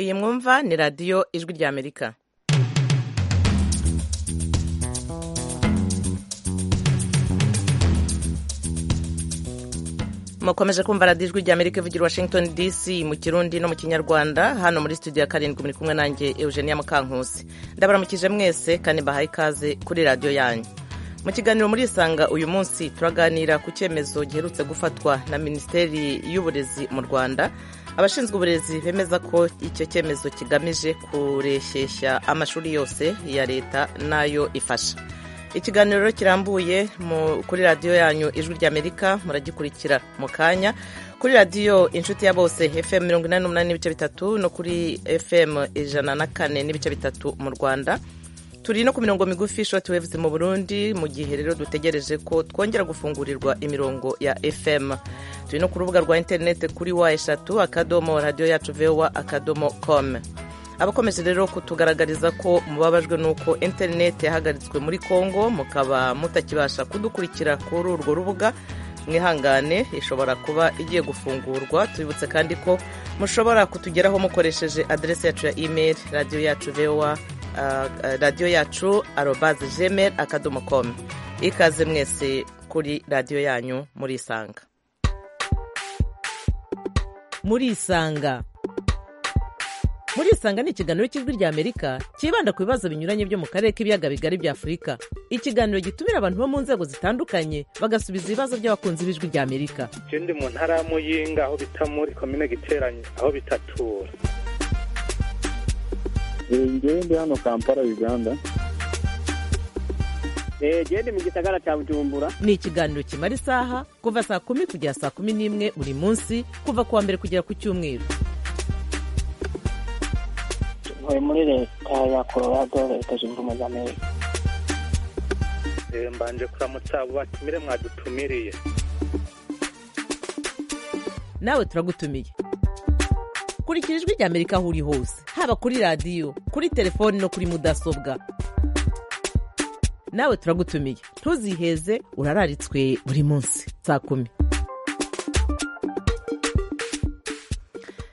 iyi mwumva ni radiyo ijwi ry'amerika mukomeje kumva radiyo ijwi ry'amerika ivugira washington dc mu kirundi no mu kinyarwanda hano muri studio ya karindwi muri kumwe nanjye eugenia mukankusi ndabaramukije mwese kandi bahaye ikaze kuri radiyo yanyu mu kiganiro muri isanga uyu munsi turaganira ku cyemezo giherutse gufatwa na minisiteri y'uburezi mu rwanda abashinzwe uburezi bemeza ko icyo cyemezo kigamije kureshyeshya amashuri yose ya leta n'ayo ifasha ikiganiro rero kirambuye kuri radiyo yanyu ijwi ry'amerika muragikurikira mu kanya kuri radiyo inshuti ya bose fm mirongo inani n'umunani n'ibice bitatu no kuri fm ijana na kane n'ibice bitatu mu rwanda turi no ku mirongo migufi shoti wevuze mu burundi mu gihe rero dutegereje ko twongera gufungurirwa imirongo ya fm turi no ku rubuga rwa interineti kuri wa eshatu akadomo radiyo yacu vewa akadomo com abakomeje rero kutugaragariza ko mubabajwe n'uko interineti yahagaritswe muri congo mukaba mutakibasha kudukurikira kuri urwo rubuga mwihangane ishobora kuba igiye gufungurwa tubibutse kandi ko mushobora kutugeraho mukoresheje aderesi yacu ya imeri radiyo yacu vewa radiyo yacu arobaze jemeri akadomo komu ikaze mwese kuri radiyo yanyu muri isanga muri isanga muri isanga ni ikiganiro cy'ijwi ry'amerika cyibanda ku bibazo binyuranye byo mu karere k'ibiyaga bigari bya afurika ikiganiro gitumira abantu bo mu nzego zitandukanye bagasubiza ibibazo by'abakunzi b'ijwi ry'amerika icyo ndi mu ntara ya muyinga aho bita muri komine giteranye aho bitatura ngewe ndi hano kampala uganda ndi mu gisagara cya bujumbura ni ikiganiro kimara isaha kuva saa kumi kugera saa kumi n'imwe buri munsi kuva ku wa mbere kugera ku cyumweru ntuye muri leta ya colorado leta zunze ubumwe za amerika mbanje kuramutsa abo batumire mwadutumiriye nawe turagutumiye kurikira ijwi ry'amerika aho uri hose haba kuri radiyo kuri telefoni no kuri mudasobwa nawe turagutumiye ntuziheze urararitswe buri munsi saa kumi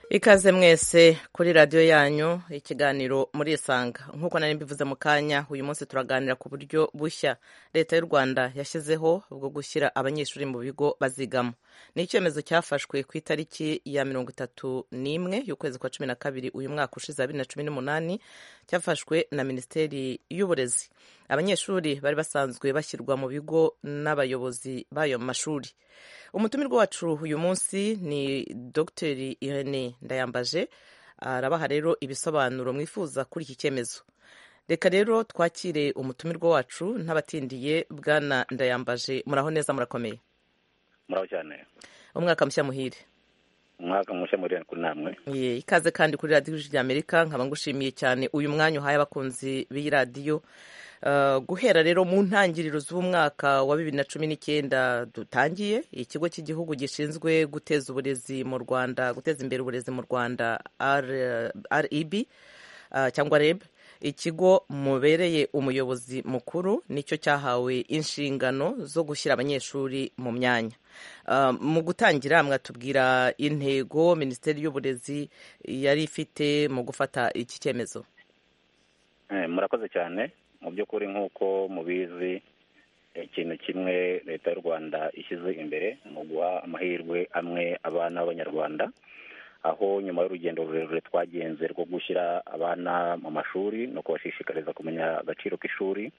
ikaze mwese kuri radiyo yanyu ikiganiro muri isanga nk'uko nari mbivuze mu kanya uyu munsi turaganira ku buryo bushya leta y'u rwanda yashyizeho bwo gushyira abanyeshuri mu bigo bazigamo ni icyemezo cyafashwe ku itariki ya mirongo itatu n'imwe y'ukwezi kwa cumi na kabiri uyu mwaka ushize bibiri na cumi n'umunani cyafashwe na minisiteri y'uburezi abanyeshuri bari basanzwe bashyirwa mu bigo n'abayobozi b'ayo mashuri umutumirwa wacu uyu munsi ni dr irene ndayambaje arabaha rero ibisobanuro mwifuza kuri iki cyemezo reka rero twakire umutumirwa wacu ntabatindiye bwana ndayambaje muraho neza murakomeye muraho cyane umwaka mushya muhire umwaka mushya muri kuri namwe ikaze kandi kuri radiyo ijwi ry'amerika nkaba ngushimiye cyane uyu mwanya uhaye abakunzi b'iyi radiyo guhera rero mu ntangiriro z'umwaka wa bibiri na cumi n'icyenda dutangiye ikigo cy'igihugu gishinzwe guteza uburezi mu rwanda guteza imbere uburezi mu rwanda reb cyangwa reb ikigo mubereye umuyobozi mukuru nicyo cyahawe inshingano zo gushyira abanyeshuri mu myanya mu gutangira mwatubwira intego minisiteri y'uburezi yari ifite mu gufata iki cyemezo murakoze cyane mu by'ukuri nk'uko mubizi ikintu kimwe leta y'u rwanda ishyize imbere mu guha amahirwe amwe abana b'abanyarwanda aho nyuma y'urugendo rurerure twagenze rwo gushyira abana mu mashuri no kubashishikariza kumenya agaciro k'ishuri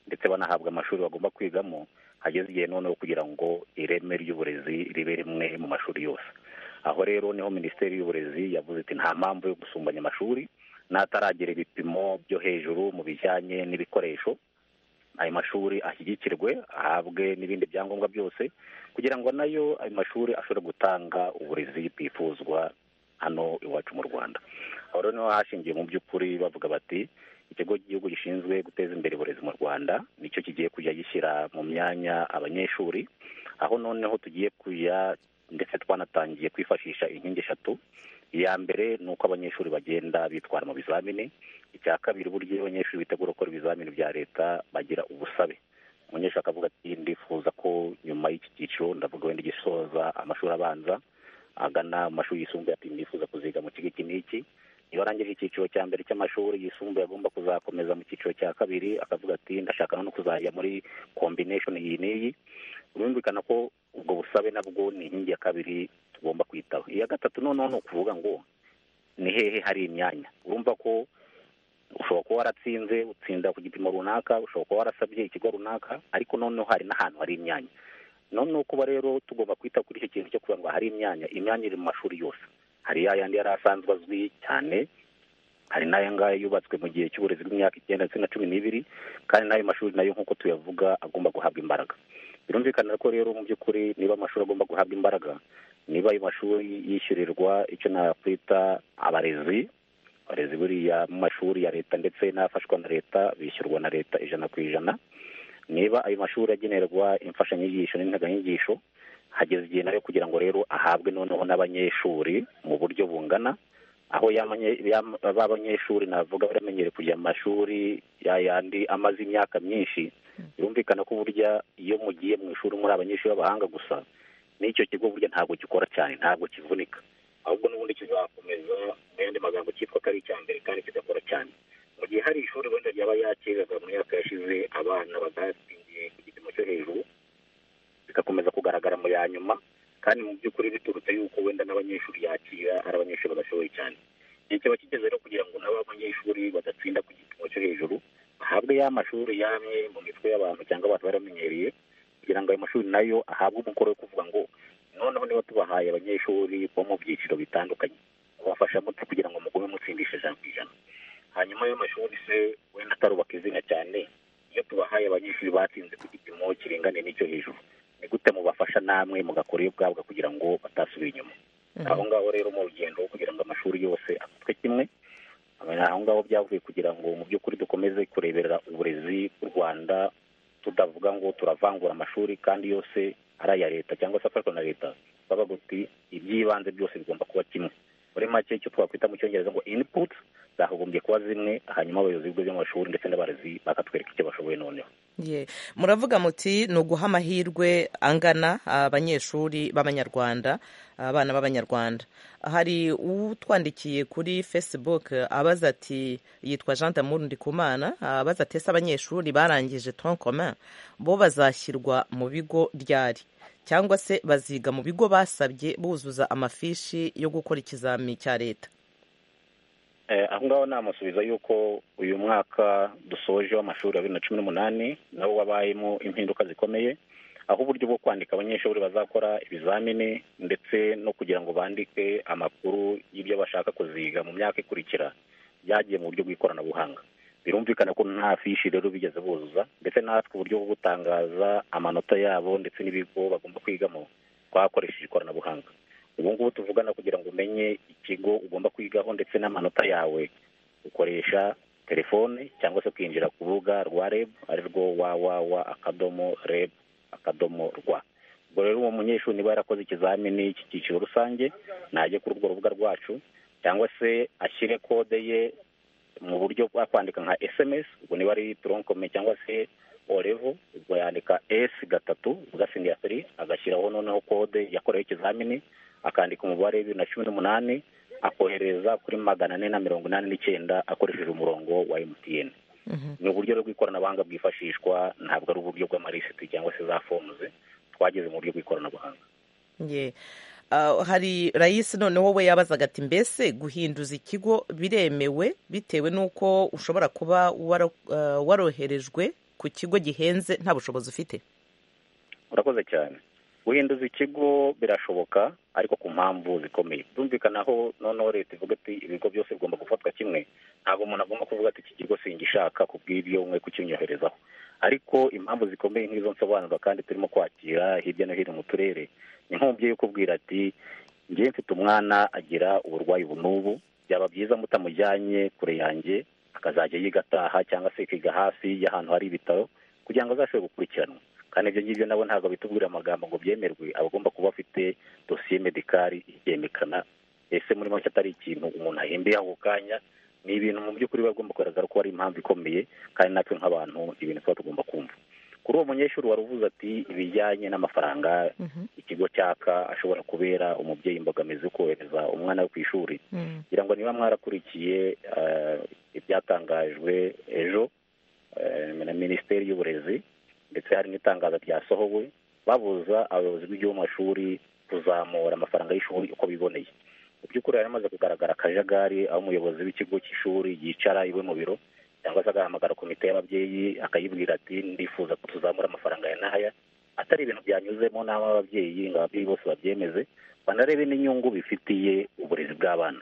ndetse banahabwa amashuri bagomba kwigamo hageze igihe noneho kugira ngo ireme ry'uburezi ribe rimwe mu mashuri yose aho rero niho minisiteri y'uburezi yavuze iti nta mpamvu yo gusumbanya amashuri n'ataragera ibipimo byo hejuru mu bijyanye n'ibikoresho ayo mashuri ashyigikirwe ahabwe n'ibindi byangombwa byose kugira ngo nayo ayo mashuri ashobore gutanga uburezi bwifuzwa hano iwacu mu rwanda aho rero niho hashingiye mu by'ukuri bavuga bati ikigo cy'igihugu gishinzwe guteza imbere uburezi mu rwanda nicyo kigiye kujya gishyira mu myanya abanyeshuri aho noneho tugiye kujya ndetse twanatangiye kwifashisha inkingi eshatu iya mbere ni uko abanyeshuri bagenda bitwara mu bizamini icya kabiri uburyo abanyeshuri bitegura gukora ibizamini bya leta bagira ubusabe umunyeshuri akavuga ati ndifuza ko nyuma y'iki cyiciro ndavuga wenda gisoza amashuri abanza agana mu mashuri yisumbuye ati ndifuza kuziga mu kigo iki n'iki iyo arangije icyiciro cya mbere cy'amashuri yisumbuye agomba kuzakomeza mu cyiciro cya kabiri akavuga ati ndashaka no kuzajya muri kombineshoni iyi n'iyi birumvikana ko ubwo busabe nabwo ni inkingi ya kabiri tugomba kwitaho iya gatatu noneho ni ukuvuga ngo ni hehe hari imyanya urumva ko ushobora kuba waratsinze utsinda ku gipimo runaka ushobora kuba warasabye ikigo runaka ariko noneho hari n'ahantu hari imyanya noneho kuba rero tugomba kwita kuri icyo kintu cyo kugira ngo hari imyanya imyanya iri mu mashuri yose hari ya yandi yari asanzwe azwi cyane hari n'aya ngaya yubatswe mu gihe cy'uburezi bw'imyaka icyenda ndetse na cumi n'ibiri kandi n'ayo mashuri nayo nk'uko tuyavuga agomba guhabwa imbaraga birumvikana ko rero mu by'ukuri niba amashuri agomba guhabwa imbaraga niba ayo mashuri yishyurirwa icyo nakwita abarezi abarezi buriya mu mashuri ya leta ndetse n'afashwa na leta bishyurwa na leta ijana ku ijana niba ayo mashuri agenerwa imfashanyigisho n'integanyigisho hageze igihe nayo kugira ngo rero ahabwe noneho n'abanyeshuri mu buryo bungana aho b'abanyeshuri navuga baramenyereye kujya mu mashuri yayandi amaze imyaka myinshi birumvikana ko burya iyo mugiye mu ishuri muri abanyeshuri b'abahanga gusa n'icyo kigo burya ntabwo gikora cyane ntabwo kivunika ahubwo n'ubundi kizakomeza mu yandi magambo cyitwa ko ari icya mbere kandi kigakora cyane mu gihe hari ishuri wenda ryaba yakiraga mu myaka yashize abana badatsindiye ku gipimo cyo hejuru bigakomeza kugaragara mu ya nyuma kandi mu by'ukuri biturutse yuko wenda n'abanyeshuri yakira ari abanyeshuri badashoboye cyane igihe kiba kigeze rero kugira ngo nabo abanyeshuri badatsinda ku gipimo cyo hejuru bahabwe ya mashuri yamye mu mitwe y'abantu cyangwa abantu baramenyereye kugira ngo ayo mashuri nayo ahabwe umukoro wo kuvuga ngo noneho niba tubahaye abanyeshuri bo mu byiciro bitandukanye babafasha muti kugira ngo mugume mutsindisha ijana ku ijana hanyuma ayo mashuri se wenda atarubaka izina cyane iyo tubahaye abanyeshuri batsinze ku gipimo kiringane n'icyo hejuru ni gute mubafasha namwe mugakora iyo ubwabwa kugira ngo batasubira inyuma aho ngaho rero mu rugendo kugira ngo amashuri yose afatwe kimwe aho ngaho byavuye kugira ngo mu by'ukuri dukomeze kureberera uburezi bw'u rwanda tudavuga ngo turavangura amashuri kandi yose ari aya leta cyangwa se afashwa na leta bavuga uti iby'ibanze byose bigomba kuba kimwe muri make icyo twakwita mu cyongereza ngo inputs zagombye kuba zimwe hanyuma abayobozi b'ibigo by'amashuri ndetse n'abarezi bakatwereka icyo bashoboye noneho muravuga muti ni uguha amahirwe angana abanyeshuri b'abanyarwanda abana b'abanyarwanda hari utwandikiye kuri facebook abaza ati yitwa jean damour ndikumana abaza ati ese abanyeshuri barangije troncomain bo bazashyirwa mu bigo ryari cyangwa se baziga mu bigo basabye buzuza amafishi yo gukora ikizami cya leta aho ngaho namusubiza yuko uyu mwaka dusoje w'amashuri ya bibiri na cumi n'umunani nawo wabayemo impinduka zikomeye aho uburyo bwo kwandika abanyeshuri bazakora ibizamini ndetse no kugira ngo bandike amakuru y'ibyo bashaka kuziga mu myaka ikurikira byagiye mu buryo bw'ikoranabuhanga birumvikana ko nta fishi rero bigeze buzuza ndetse natwe uburyo bwo gutangaza amanota yabo ndetse n'ibigo bagomba kwigamo twakoresheje ikoranabuhanga ubu ngubu tuvugana kugira ngo umenye ikigo ugomba kwigaho ndetse n'amanota yawe ukoresha telefone cyangwa se kwinjira ku rubuga rwa reb ari rwo wawawa akadomo reb akadomo rwa ubwo rero uwo munyeshuri niba yarakoze ikizamini cy'icyiciro rusange najye kuri urwo rubuga rwacu cyangwa se ashyire kode ye mu buryo bwa kwandika nka sms ubwo niba ari toronkome cyangwa se orevo ubwo yandika s gatatu ugasingira feri agashyiraho noneho kode yakorewe ikizamini akandika umubare w'ibiri na cumi n'umunani akohereza kuri magana ane na mirongo inani n'icyenda akoresheje umurongo wa mtn ni uburyo bw'ikoranabuhanga bwifashishwa ntabwo ari uburyo bw'amarisiti cyangwa se za fomuze twageze mu buryo bw'ikoranabuhanga hari rayisi noneho we yabazaga ati mbese guhinduza ikigo biremewe bitewe n'uko ushobora kuba waroherejwe ku kigo gihenze nta bushobozi ufite urakoze cyane guhinduza ikigo birashoboka ariko ku mpamvu zikomeye byumvikanaho noneho leta ivuga ati ibigo byose bigomba gufatwa kimwe ntabwo umuntu agomba kuvuga ati iki kigo singishaka ku bw'ibyo mwe kukinyoherezaho ariko impamvu zikomeye nk'izo nsobanura kandi turimo kwakira hirya no hino mu turere ni nk'umubyeyi ukubwira ati ngewe mfite umwana agira uburwayi n'ubu byaba byiza mutamujyanye kure yanjye akazajya yiga ataha cyangwa se akiga hafi y'ahantu hari ibitaro kugira ngo azashobore gukurikiranwa kandi ibyo ngibyo nabo ntabwo bitubwira amagambo ngo byemerwe abagomba kuba afite dosiye medikari ibyemekana ese muri make atari ikintu umuntu ahembeye ako kanya ni ibintu mu by'ukuri biba bigomba kugaragara ko ari impamvu ikomeye kandi natwe nk'abantu ibintu tuba tugomba kumva kuri uwo munyeshuri wari uvuze ati ibijyanye n'amafaranga ikigo cyaka ashobora kubera umubyeyi imbogamizi yo kohereza umwana we ku ishuri kugira ngo niba mwarakurikiye eh, ibyatangajwe ejo eh, na minisiteri y'uburezi ndetse hari n'itangazo ryasohowe babuza abayobozi b'igihugu mu mashuri kuzamura amafaranga y'ishuri uko biboneye mu by'ukuri hari hamaze kugaragara akajagari aho umuyobozi w'ikigo cy'ishuri yicara iwe mu biro cyangwa se agahamagara komite y'ababyeyi akayibwira ati ndifuza ko tuzamura amafaranga ya n'aya atari ibintu byanyuzemo n'aho ababyeyi ngo ababyeyi bose babyemeze banarebe n'inyungu bifitiye uburezi bw'abana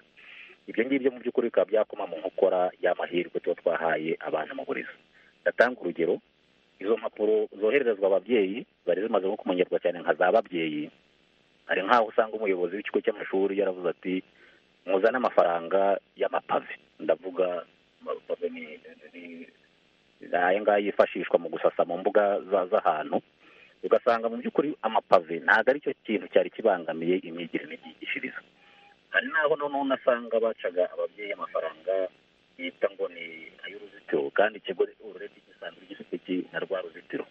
ibyo ngibyo mu by'ukuri bikaba byakoma mu nkokora y'amahirwe tuba twahaye abana mu burezi ndatanga urugero izo mpapuro zohererezwa ababyeyi zari zimaze nko kumenyerwa cyane nka za babyeyi hari nk'aho usanga umuyobozi w'ikigo cy'amashuri yaravuze ati muzane amafaranga y'amapave ndavuga amapave ni ni- ni aya ngaya yifashishwa mu gusasa mu mbuga za- z'ahantu ugasanga mu by'ukuri amapave ntabwo ari cyo kintu cyari kibangamiye imyigire n'imyigishirize hari n'aho noneho unasanga bacaga ababyeyi amafaranga yita ngo ni ay'uruzitiro kandi ikigo urebye gisanzwe gifite iki- na rwa ruzitiro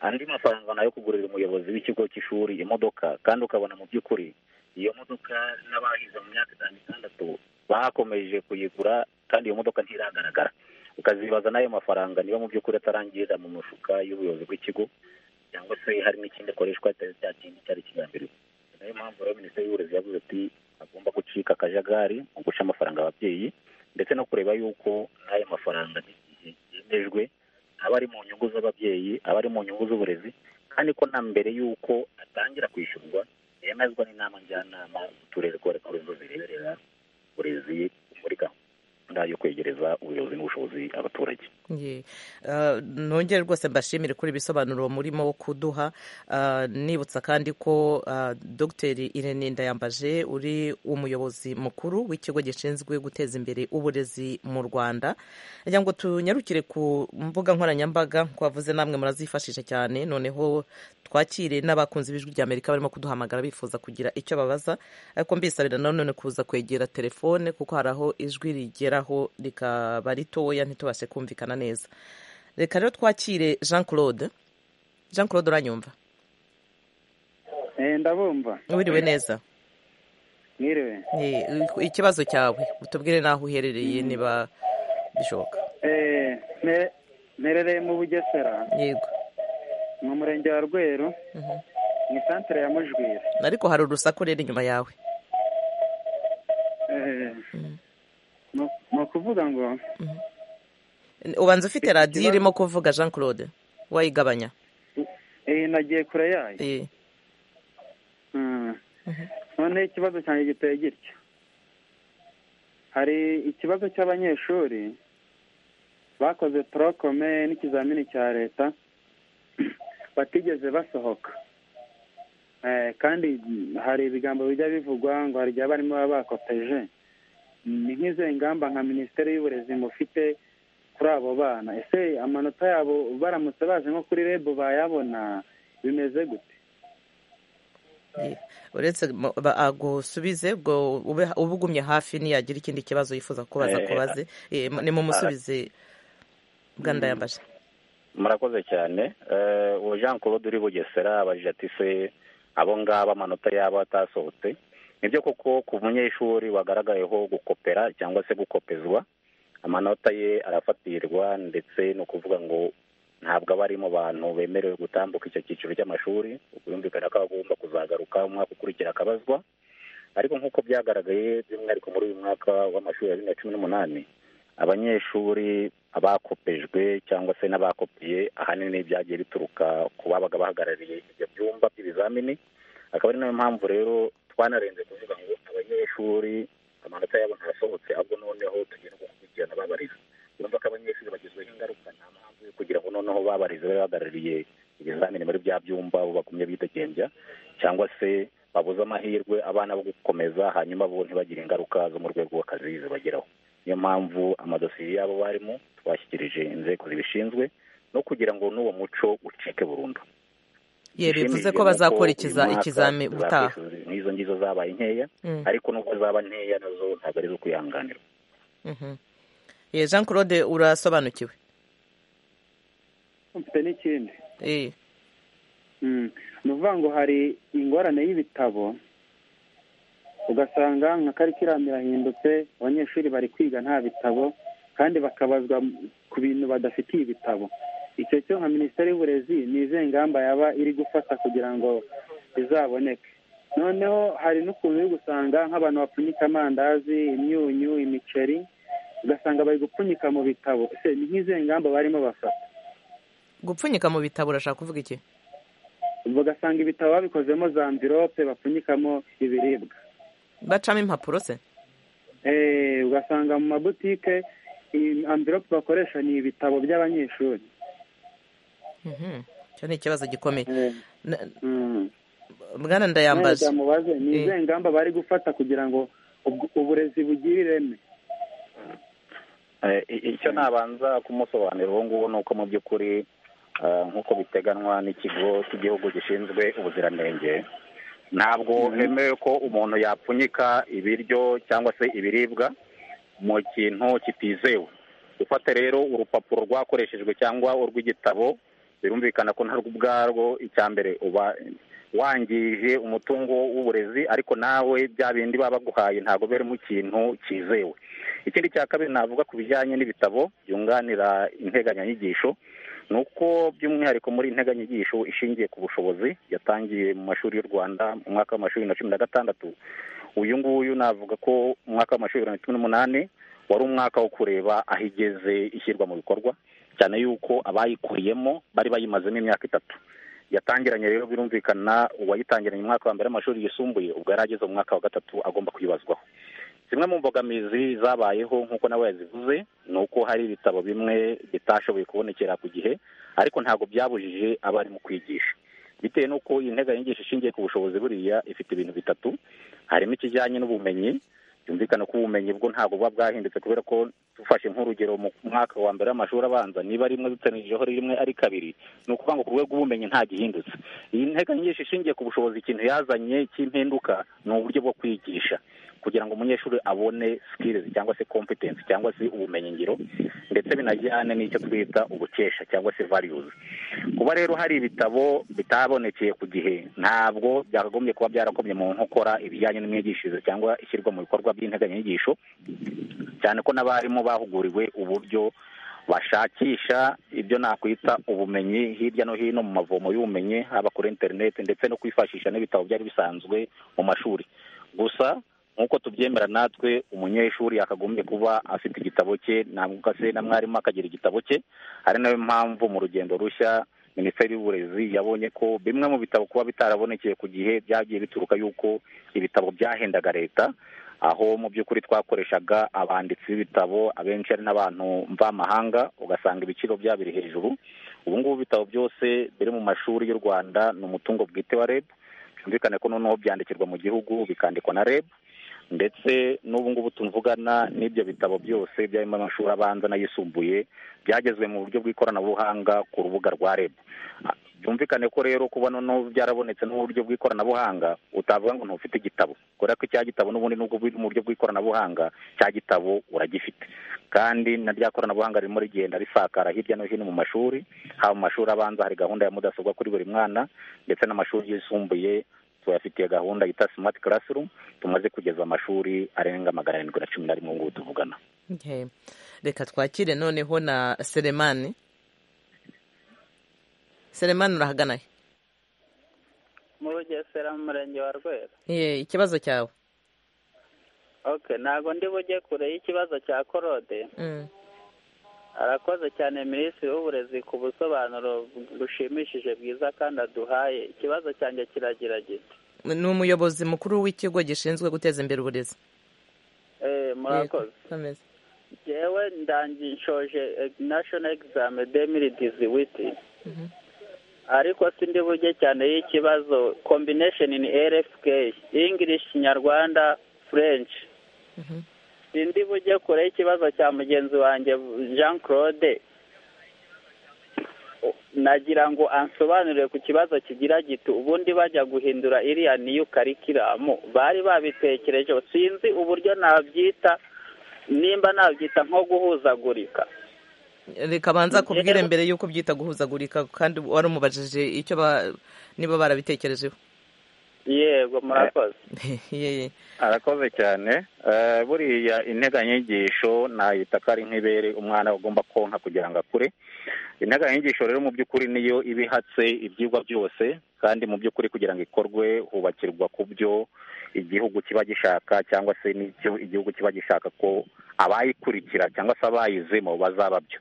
andi mafaranga nayo kugurira umuyobozi w'ikigo cy'ishuri imodoka kandi ukabona mu by'ukuri iyo modoka n'abahize mu myaka itanu itandatu bakomeje kuyigura kandi iyo modoka ntiragaragara ukazibaza n'ayo mafaranga niba mu by'ukuri atarangirira mu mufuka y'ubuyobozi bw'ikigo cyangwa se hari n'ikindi akoreshwa atari cya kindi cyari kigambiriwe Ni nayo mpamvu rero minisiteri y'uburezi yavuze ati agomba gucika akajagari mu guca amafaranga ababyeyi ndetse no kureba yuko n'ayo mafaranga igihe yemejwe aba ari mu nyungu z'ababyeyi aba ari mu nyungu z'uburezi kandi ko na mbere y'uko atangira kwishyurwa yemezwa n'inama njyanama z'uturere ko ari zo zireberera uburezi muri gahunda yo kwegereza ubuyobozi n'ubushobozi abaturage Ye. Ah, nongere rwose mbashimire kuri ibisobanuro murimo wo kuduha Ah, nibutsa kandi ko ah, dogiteri irene ndayambaje uri umuyobozi mukuru w'ikigo gishinzwe guteza imbere uburezi mu rwanda rya ngo tunyarukire ku mbuga nkoranyambaga ko wavuze namwe murazifashisha cyane noneho twakire n'abakunzi b'ijwi rya amerika barimo kuduhamagara bifuza kugira icyo babaza ariko mbisabira nanone kuza kwegera telefone kuko hari aho ijwi rigeraho rikaba ritoya ntitubashe kumvikana neza reka rero twakire jean claude jean claude uranyumva ndabumva wiriwe neza mwiriwe Eh, ikibazo cyawe utubwire n'aho uherereye niba bishoboka Eh, mpe- mperereye mu bugesera yego mu murenge wa rweru Mhm. mu isantere ya mujwira ariko hari urusaku rero inyuma yawe Eh, ni- ni ukuvuga ngo ubanza ufite radiyo irimo kuvuga jean claude wayigabanya eh, nagiye kure yayo Eh, Mm. noneho ikibazo cyanjye giteye gitya hari ikibazo cy'abanyeshuri bakoze torokome n'ikizamini cya leta batigeze basohoka Eh, kandi hari ibigambo bijya bivugwa ngo hari igihe abarimu baba bakopeje ni nk'izo ngamba nka minisiteri y'uburezi mufite kuri abo bana ese amanota yabo baramutse baje nko kuri rebu bayabona bimeze gute eh. uretse mo- ba- agusubize ubwo ube- ube ugumye hafi niyagira ikindi kibazo yifuza kubaza Eh, kubaze Eh, mu- nimumusubize bwa ndayambaje murakoze cyane Eh, uwo jean claude uri bugesera abajije ati se abo ngabo amanota yabo atasohotse nibyo koko ku munyeshuri wagaragayeho gukopera cyangwa se gukopezwa amanota ye arafatirirwa ndetse ni ukuvuga ngo ntabwo aba ari mu bantu bemerewe gutambuka icyo cyiciro cy'amashuri byumvikana ko agomba kuzagaruka umwaka ukurikira akabazwa ariko nk'uko byagaragaye by'umwihariko muri uyu mwaka w'amashuri ya bibiri na cumi n'umunani abanyeshuri abakopejwe cyangwa se n'abakopiye ahanini byagiye bituruka ku babaga bahagarariye ibyo byumba by'ibizamini akaba ari nayo mpamvu rero twanarenze kuvuga ngo abanyeshuri amanota yabo ntasohotse ahubwo noneho tugenda gukurikirana babariza yumva ko abanyeshuri bagizweho ingaruka nta mpamvu yo kugira ngo noneho babarize babe bahagarariye ibizamini muri bya byumba bo bagumye bidegembya cyangwa se babuze amahirwe abana bo gukomeza hanyuma bo ntibagire ingaruka zo mu rwego rw'akazi zibageraho niyo mpamvu amadosiye y'abo barimo twashyikirije inzego zibishinzwe no kugira ngo n'uwo muco ucike burundu ye bivuze ko Ishimishije bazakora nuko ikiza- uyu mwaka ikizami za ubutaha kwezi nk'izo ngizo zabaye nkeya Mm. ariko nubwo zaba nkeya nazo ntabwo ari izo kwihanganira Mhm. Eh, jean claude urasobanukiwe mfite n'ikindi eh Mm. ni ukuvuga ngo hari ingorane y'ibitabo ugasanga nka karikiramu irahindutse abanyeshuri bari kwiga nta bitabo kandi bakabazwa ku bintu badafitiye ibitabo icyo cyo nka minisiteri y'uburezi ni izihe ngamba yaba iri gufata kugira ngo bizaboneke noneho hari n'ukuntu uri gusanga nk'abantu bapfunyika amandazi imyunyu imiceri ugasanga bari gupfunyika mu bitabo ese ni nk'izihe ngamba barimo bafata gupfunyika mu bitabo urashaka kuvuga iki bagasanga ibitabo babikozemo za mvirope bapfunyikamo ibiribwa bacamo impapuro se Eh, ugasanga mu mabutike iyi amvirope bakoresha ni ibitabo by'abanyeshuri Mhm. icyo ni ikibazo gikomeye Eh, Na- mm. bwana Nawe ndayambaza byamubaze ni Eh. izihe ngamba bari gufata kugira ngo ubw- uburezi bugire ireme Eh, i- icyo nabanza kumusobanurira ubu ngubu ni uko mu by'ukuri eh, nk'uko biteganwa n'ikigo cy'igihugu gishinzwe ubuziranenge ntabwo hemewe ko umuntu yapfunyika ibiryo cyangwa se ibiribwa mu kintu kitizewe gufata rero urupapuro rwakoreshejwe cyangwa urw'igitabo birumvikana ko ntarwo ubwarwo icya mbere uba wangije umutungo w'uburezi ariko nawe bya bindi baba baguhaye ntabwo birimo ikintu cyizewe ikindi cya kabiri navuga ku bijyanye n'ibitabo byunganira integanyanyigisho ni uko by'umwihariko muri integanyanyigisho ishingiye ku bushobozi yatangiye mu mashuri y'u rwanda mu mwaka w'amashuri na cumi na gatandatu uyu nguyu navuga ko mu mwaka w'amashuri bibiri na cumi n'umunani wari umwaka wo kureba aho igeze ishyirwa mu bikorwa cyane yuko abayikuriyemo bari bayimazemo imyaka itatu yatangiranye rero birumvikana uwayitangiranye mu mwaka wa mbere w'amashuri yisumbuye ubwo yari ageze mu mwaka wa gatatu agomba kwibazwaho zimwe mu mbogamizi zabayeho nk'uko nawe yazivuze ni uko hari ibitabo bimwe bitashoboye kubonekera ku gihe ariko ntabwo byabujije abarimu kwigisha bitewe n'uko iyi nteganyanyigisho ishingiye ku bushobozi buriya ifite ibintu bitatu harimo ikijyanye n'ubumenyi byumvikana ko ubumenyi bwo ntabwo buba bwahindutse kubera ko dufashe nk'urugero mu mwaka wa mbere w'amashuri abanza niba rimwe dutanirijeho rimwe ari kabiri ni ukuvuga ngo ku rwego rw'ubumenyi nta gihindutse iyi nteganyanyigisho ishingiye ku bushobozi ikintu yazanye cy'impinduka ni uburyo bwo kwigisha kugira ngo umunyeshuri abone skills cyangwa se competence cyangwa se ubumenyingiro ndetse binajyane n'icyo twita ubukesha cyangwa se values kuba rero hari ibitabo bitabonekeye ku gihe ntabwo byakagombye kuba byarakomye mu nkokora ibijyanye n'imyigishirize cyangwa ishyirwa mu bikorwa by'integanyanyigisho cyane ko n'abarimu bahuguriwe uburyo bashakisha ibyo nakwita ubumenyi hirya no hino mu mavomo y'ubumenyi haba kuri interineti ndetse no kwifashisha n'ibitabo byari bisanzwe mu mashuri gusa nk'uko tubyemera natwe umunyeshuri yakagombye kuba afite igitabo cye ntabwo se na mwarimu akagira igitabo cye ari nayo mpamvu mu rugendo rushya minisiteri y'uburezi yabonye ko bimwe mu bitabo kuba bitarabonekeye ku gihe byagiye bituruka yuko ibitabo byahendaga leta aho mu by'ukuri twakoreshaga abanditsi b'ibitabo abenshi ari n'abantu mvamahanga ugasanga ibiciro byabo biri hejuru ubu ngubu ibitabo byose biri mu mashuri y'u rwanda ni umutungo bwite wa reb byumvikane ko noneho byandikirwa mu gihugu bikandikwa na reb ndetse n'ubu ngubu tuvugana n'ibyo bitabo byose byarimo amashuri abanza n'ayisumbuye byagezwe mu buryo bw'ikoranabuhanga ku rubuga rwa reb byumvikane ko rero kuba noneho byarabonetse n'uburyo bw'ikoranabuhanga utavuga ngo ntufite igitabo kubera ko icya gitabo n'ubundi nubwo biri mu buryo bw'ikoranabuhanga cya gitabo uragifite kandi na rya koranabuhanga ririmo rigenda risakara hirya no hino mu mashuri haba mu mashuri abanza hari gahunda ya mudasobwa kuri buri mwana ndetse n'amashuri yisumbuye tuyafitiye gahunda yita smart classroom tumaze kugeza amashuri arenga magana arindwi na cumi na rimwe ngubu tuvugana Okay. reka twakire noneho na seremani seremani urahagana he? mu rugesera mu murenge wa rwera Eh, ikibazo cyawe ok ntabwo ndi bujye kure y'ikibazo cya korode Mm. arakoze cyane minisitiri w'uburezi ku busobanuro bushimishije bwiza kandi aduhaye ikibazo cyanjye kiragira gito ni umuyobozi mukuru w'ikigo gishinzwe guteza imbere uburezi Eh, murakoze Komeza. jewe ndangi nshoje national exam demiri diziwiti ariko sindi bujye cyane y'ikibazo combination in rfk english kinyarwanda french Mhm. sindi bujye kure y'ikibazo cya mugenzi wanjye jean claude nagira ngo ansobanurire ku kibazo kigira giti ubundi bajya guhindura iriya niyo karikiramu bari babitekerejeho sinzi uburyo nabyita nimba nabyita nko guhuzagurika reka banza kubwire mbere y'uko byita guhuzagurika kandi wari umubajije icyo ba- niba barabitekerejeho yego murakoze Yeye. arakoze cyane Eh, buriya integanyanyigisho nayita ko ari nk'ibere umwana agomba konka kugira ngo akure integanyanyigisho rero mu by'ukuri niyo iba ihatse ibyigwa byose kandi mu by'ukuri kugira ngo ikorwe hubakirwa ku byo igihugu kiba gishaka cyangwa se n'icyo igihugu kiba gishaka ko abayikurikira cyangwa se abayizemo bazaba byo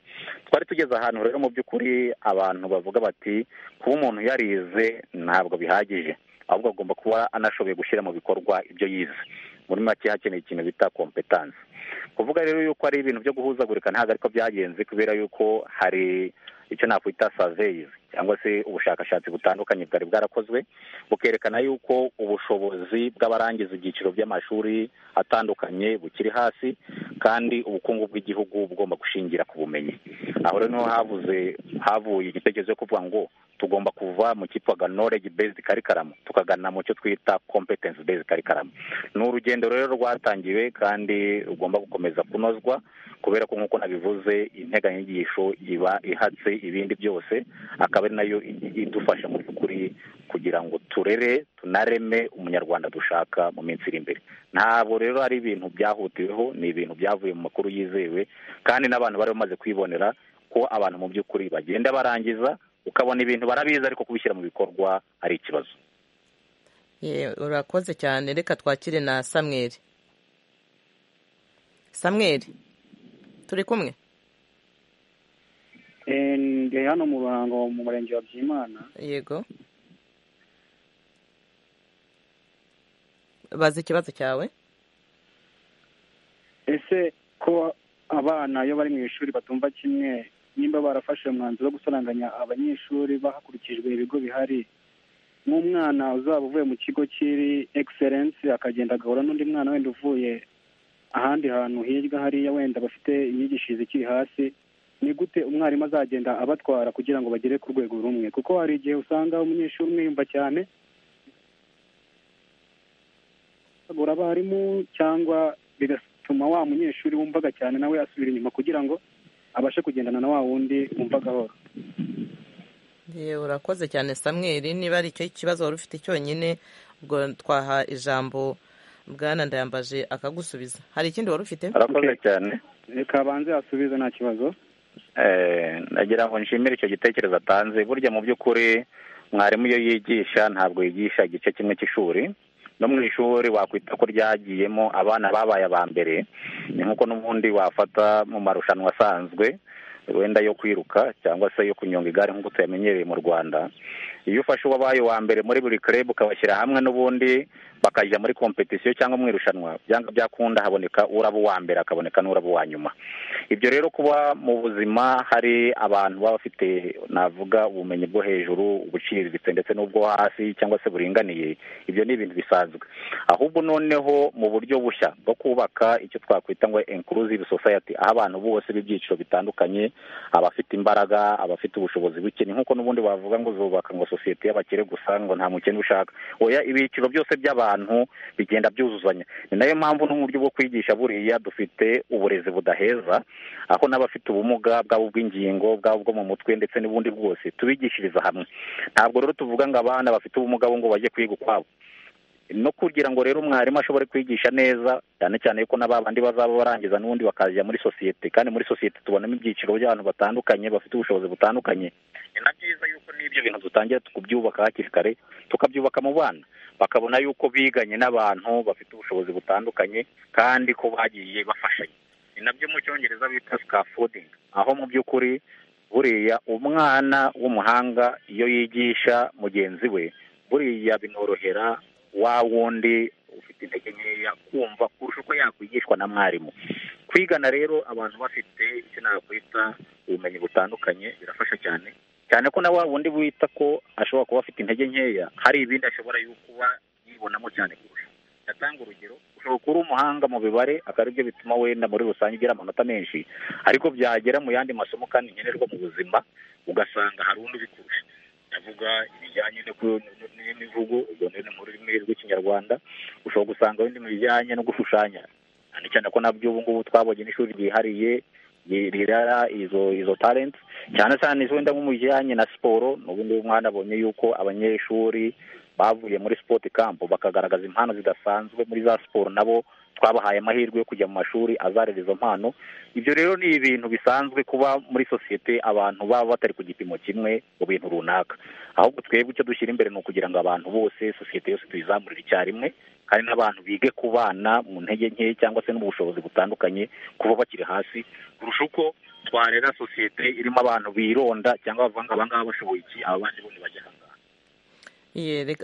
twari tugeze ahantu rero mu by'ukuri abantu bavuga bati kuba umuntu yarize ntabwo bihagije ahubwo agomba kuba anashoboye gushyira mu bikorwa ibyo yize muri make hakeneye ikintu bita kompetansi kuvuga rero yuko ari ibintu byo guhuzagurika ntabwo ariko byagenze kubera yuko hari icyo nakwita saveyizi cyangwa se ubushakashatsi butandukanye bwari bwarakozwe bukerekana yuko ubushobozi bw'abarangiza ibyiciro by'amashuri atandukanye bukiri hasi kandi ubukungu bw'igihugu bugomba gushingira ku bumenyi aho rero niho havuze havuye igitekerezo cyo kuvuga ngo tugomba kuva mu cyitwaga knowledge based curriculum tukagana mu cyo twita competence based curriculum ni urugendo rero rwatangiwe kandi rugomba gukomeza kunozwa kubera ko nk'uko nabivuze integanyanyigisho iba ihatse ibindi byose akaba ari nayo i- idufasha mu by'ukuri kugira ngo turere tunareme umunyarwanda dushaka mu minsi iri imbere ntabwo rero ari ibintu byahutiweho ni ibintu byavuye mu makuru yizewe kandi n'abantu bari bamaze kwibonera ko abantu mu by'ukuri bagenda barangiza ukabona ibintu barabizi ariko kubishyira mu bikorwa ari ikibazo Ye, urakoze cyane reka twakire na samweri samweri turi kumwe Eh, ndi hano mu ruhango mu murenge wa byimana yego bazi ikibazo cyawe ese ko abana iyo bari mu ishuri batumva kimwe nimba barafashe umwanzuro wo gusaranganya abanyeshuri bakurikijwe ibigo bihari nk'umwana uzaba uvuye mu kigo kiri egiserensi akagenda agahura n'undi mwana wenda uvuye ahandi hantu hirya hariya wenda bafite imyigishirize ikiri hasi ni gute umwarimu azagenda abatwara kugira ngo bagere ku rwego rumwe kuko hari igihe usanga umunyeshuri umwe yumva cyane agura abarimu cyangwa bigatuma wa munyeshuri wumvaga cyane nawe asubira inyuma kugira ngo abashe kugendana na wa wundi wumva gahoro Ye, urakoze cyane samweri niba ari icyo kibazo wari ufite cyonyine ubwo twaha ijambo bwana ndayambaje akagusubiza hari ikindi wari ufite arakoze cyane reka abanze asubize nta kibazo Eh, nagira ngo nshimire icyo gitekerezo atanze burya mu by'ukuri mwarimu iyo yigisha ntabwo yigisha igice kimwe cy'ishuri no mu ishuri wakwita ko ryagiyemo abana babaye aba mbere ni nk'uko n'ubundi wafata mu marushanwa asanzwe wenda yo kwiruka cyangwa se yo kunyonga igare nk'uko tuyamenyereye mu rwanda iyo ufashe uwabaye uwa mbere muri buri club ukabashyira hamwe n'ubundi bakajya muri kompetisiyo cyangwa mu irushanwa byanga byakunda haboneka uraba uwa mbere akaboneka n'uraba uwa nyuma ibyo rero kuba mu buzima hari abantu baba bafite navuga ubumenyi bwo hejuru ubuciriritse ndetse n'ubwo hasi cyangwa se buringaniye ibyo ni ibintu bisanzwe ahubwo noneho mu buryo bushya bwo kubaka icyo twakwita ngo inclusive society aho abantu bose b'ibyiciro bitandukanye abafite imbaraga abafite ubushobozi buke ni nk'uko n'ubundi bavuga ngo zubaka ngo sosiyete y'abakire gusa ngo nta mukene ushaka oya ibyiciro byose by'abantu bigenda byuzuzanya ni nayo mpamvu no mu buryo bwo kwigisha buriya dufite uburezi budaheza aho n'abafite ubumuga bwaba ubw'ingingo bwaba ubwo mu mutwe ndetse n'ubundi bwose tubigishiriza hamwe ntabwo rero tuvuga ngo abana bafite ubumuga bo ngo bajye kwiga ukwabo no kugira ngo rero umwarimu ashobore kwigisha neza cyane cyane yuko na babandi bazaba barangiza n'ubundi bakajya muri sosiyete kandi muri sosiyete tubonamo ibyiciro by'abantu batandukanye bafite ubushobozi butandukanye ni na byiza yuko n'ibyo bintu dutangira tukubyubaka hakiri kare tukabyubaka mu bana bakabona yuko biganye n'abantu bafite ubushobozi butandukanye kandi ko bagiye bafashanya ni nabyo mu cyongereza bita scaffolding aho mu by'ukuri buriya umwana w'umuhanga iyo yigisha mugenzi we buriya binorohera wa wundi ufite intege nkeya kumva kurusha uko yakwigishwa na mwarimu kwigana rero abantu bafite icyo nakwita ubumenyi butandukanye birafasha cyane cyane ko na wa wundi wita ko ashobora kuba afite intege nkeya hari ibindi ashobora yo kuba yibonamo cyane kurusha ndatanga urugero ushobora kuba uri umuhanga mu mibare akaba aribyo bituma wenda muri rusange ugira amanota menshi ariko byagera mu yandi masomo kandi nkenerwa mu buzima ugasanga hari undi ubikurusha ndavuga ibijyanye no ku- n- n'imivugo ubwo rero ni mu rurimi rw'ikinyarwanda ushobora gusanga wenda mu bijyanye no gushushanya cyane cyane ko nabyo ubu ngubu twabonye n'ishuri ryihariye rirara izo izo talenti cyane cyane wenda nko mu bijyanye na siporo n'ubundi mwana abonye yuko abanyeshuri bavuye muri sport camp bakagaragaza impano zidasanzwe muri za siporo nabo twabahaye amahirwe yo kujya mu mashuri azarera izo mpano ibyo rero ni ibintu bisanzwe kuba muri sosiyete abantu baba batari ku gipimo kimwe mu bintu runaka ahubwo twebwe icyo dushyira imbere ni ukugira ngo abantu bose sosiyete yose tuyizamurire icyarimwe kandi n'abantu bige kubana mu ntege nke cyangwa se n'ubushobozi butandukanye kuba bakiri hasi kurusha uko twarera sosiyete irimo abantu bironda cyangwa bavanga abangaba bashoboye iki abandi bose bajya ahangaha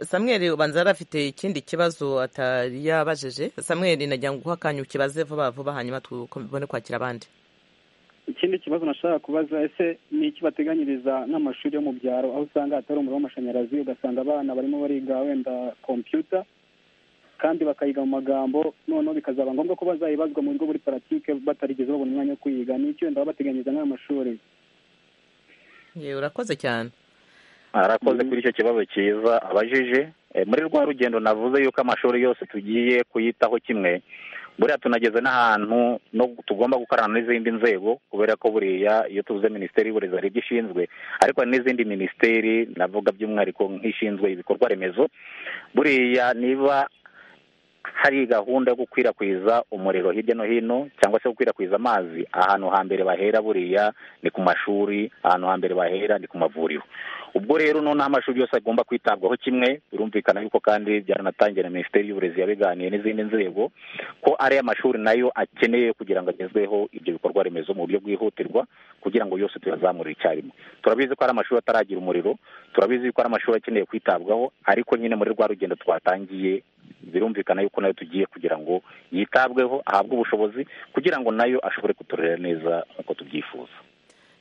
samweri ubanza yari afite ikindi kibazo atari yabajije samweri nagira ngo uhe akanya ukibaze vuba vuba hanyuma tubone kwakira abandi ikindi kibazo nashaka kubaza ese ni iki bateganyiriza nk'amashuri yo mu byaro aho usanga hatari umuriro w'amashanyarazi ugasanga abana barimo bariga wenda kompiyuta kandi bakayiga mu magambo noneho bikazaba ngombwa ko bazayibazwa mu bigo muri paratike batarigeze babona umwanya wo kuyiga ni iki wenda babateganyiriza nk'ayo mashuri yewe urakoze cyane arakoze kuri icyo kibazo cyiza abajije muri rwa rugendo navuze yuko amashuri yose tugiye kuyitaho kimwe buriya tunageze n'ahantu tugomba gukorana n'izindi nzego kubera ko buriya iyo tuvuze minisiteri y'uburezi hari ibyo ishinzwe ariko hari n'izindi minisiteri navuga by'umwihariko nk'ishinzwe ibikorwa remezo buriya niba hari gahunda yo gukwirakwiza umuriro hirya no hino cyangwa se gukwirakwiza amazi ahantu hambere bahera buriya ni ku mashuri ahantu hambere bahera ni ku mavuriro ubwo rero noneho amashuri yose agomba kwitabwaho kimwe birumvikana yuko kandi byaranatangiye na minisiteri y'uburezi yabiganiye n'izindi nzego ko ari amashuri nayo akeneye kugira ngo agezweho ibyo bikorwa remezo mu buryo bwihutirwa kugira ngo yose tuyazamure icyarimwe turabizi ko hari amashuri ataragira umuriro turabizi ko hari amashuri akeneye kwitabwaho ariko nyine muri rwa rugendo twatangiye birumvikana yuko nayo tugiye kugira ngo yitabweho ahabwe ubushobozi kugira ngo nayo ashobore kuturera neza nk'uko tubyifuza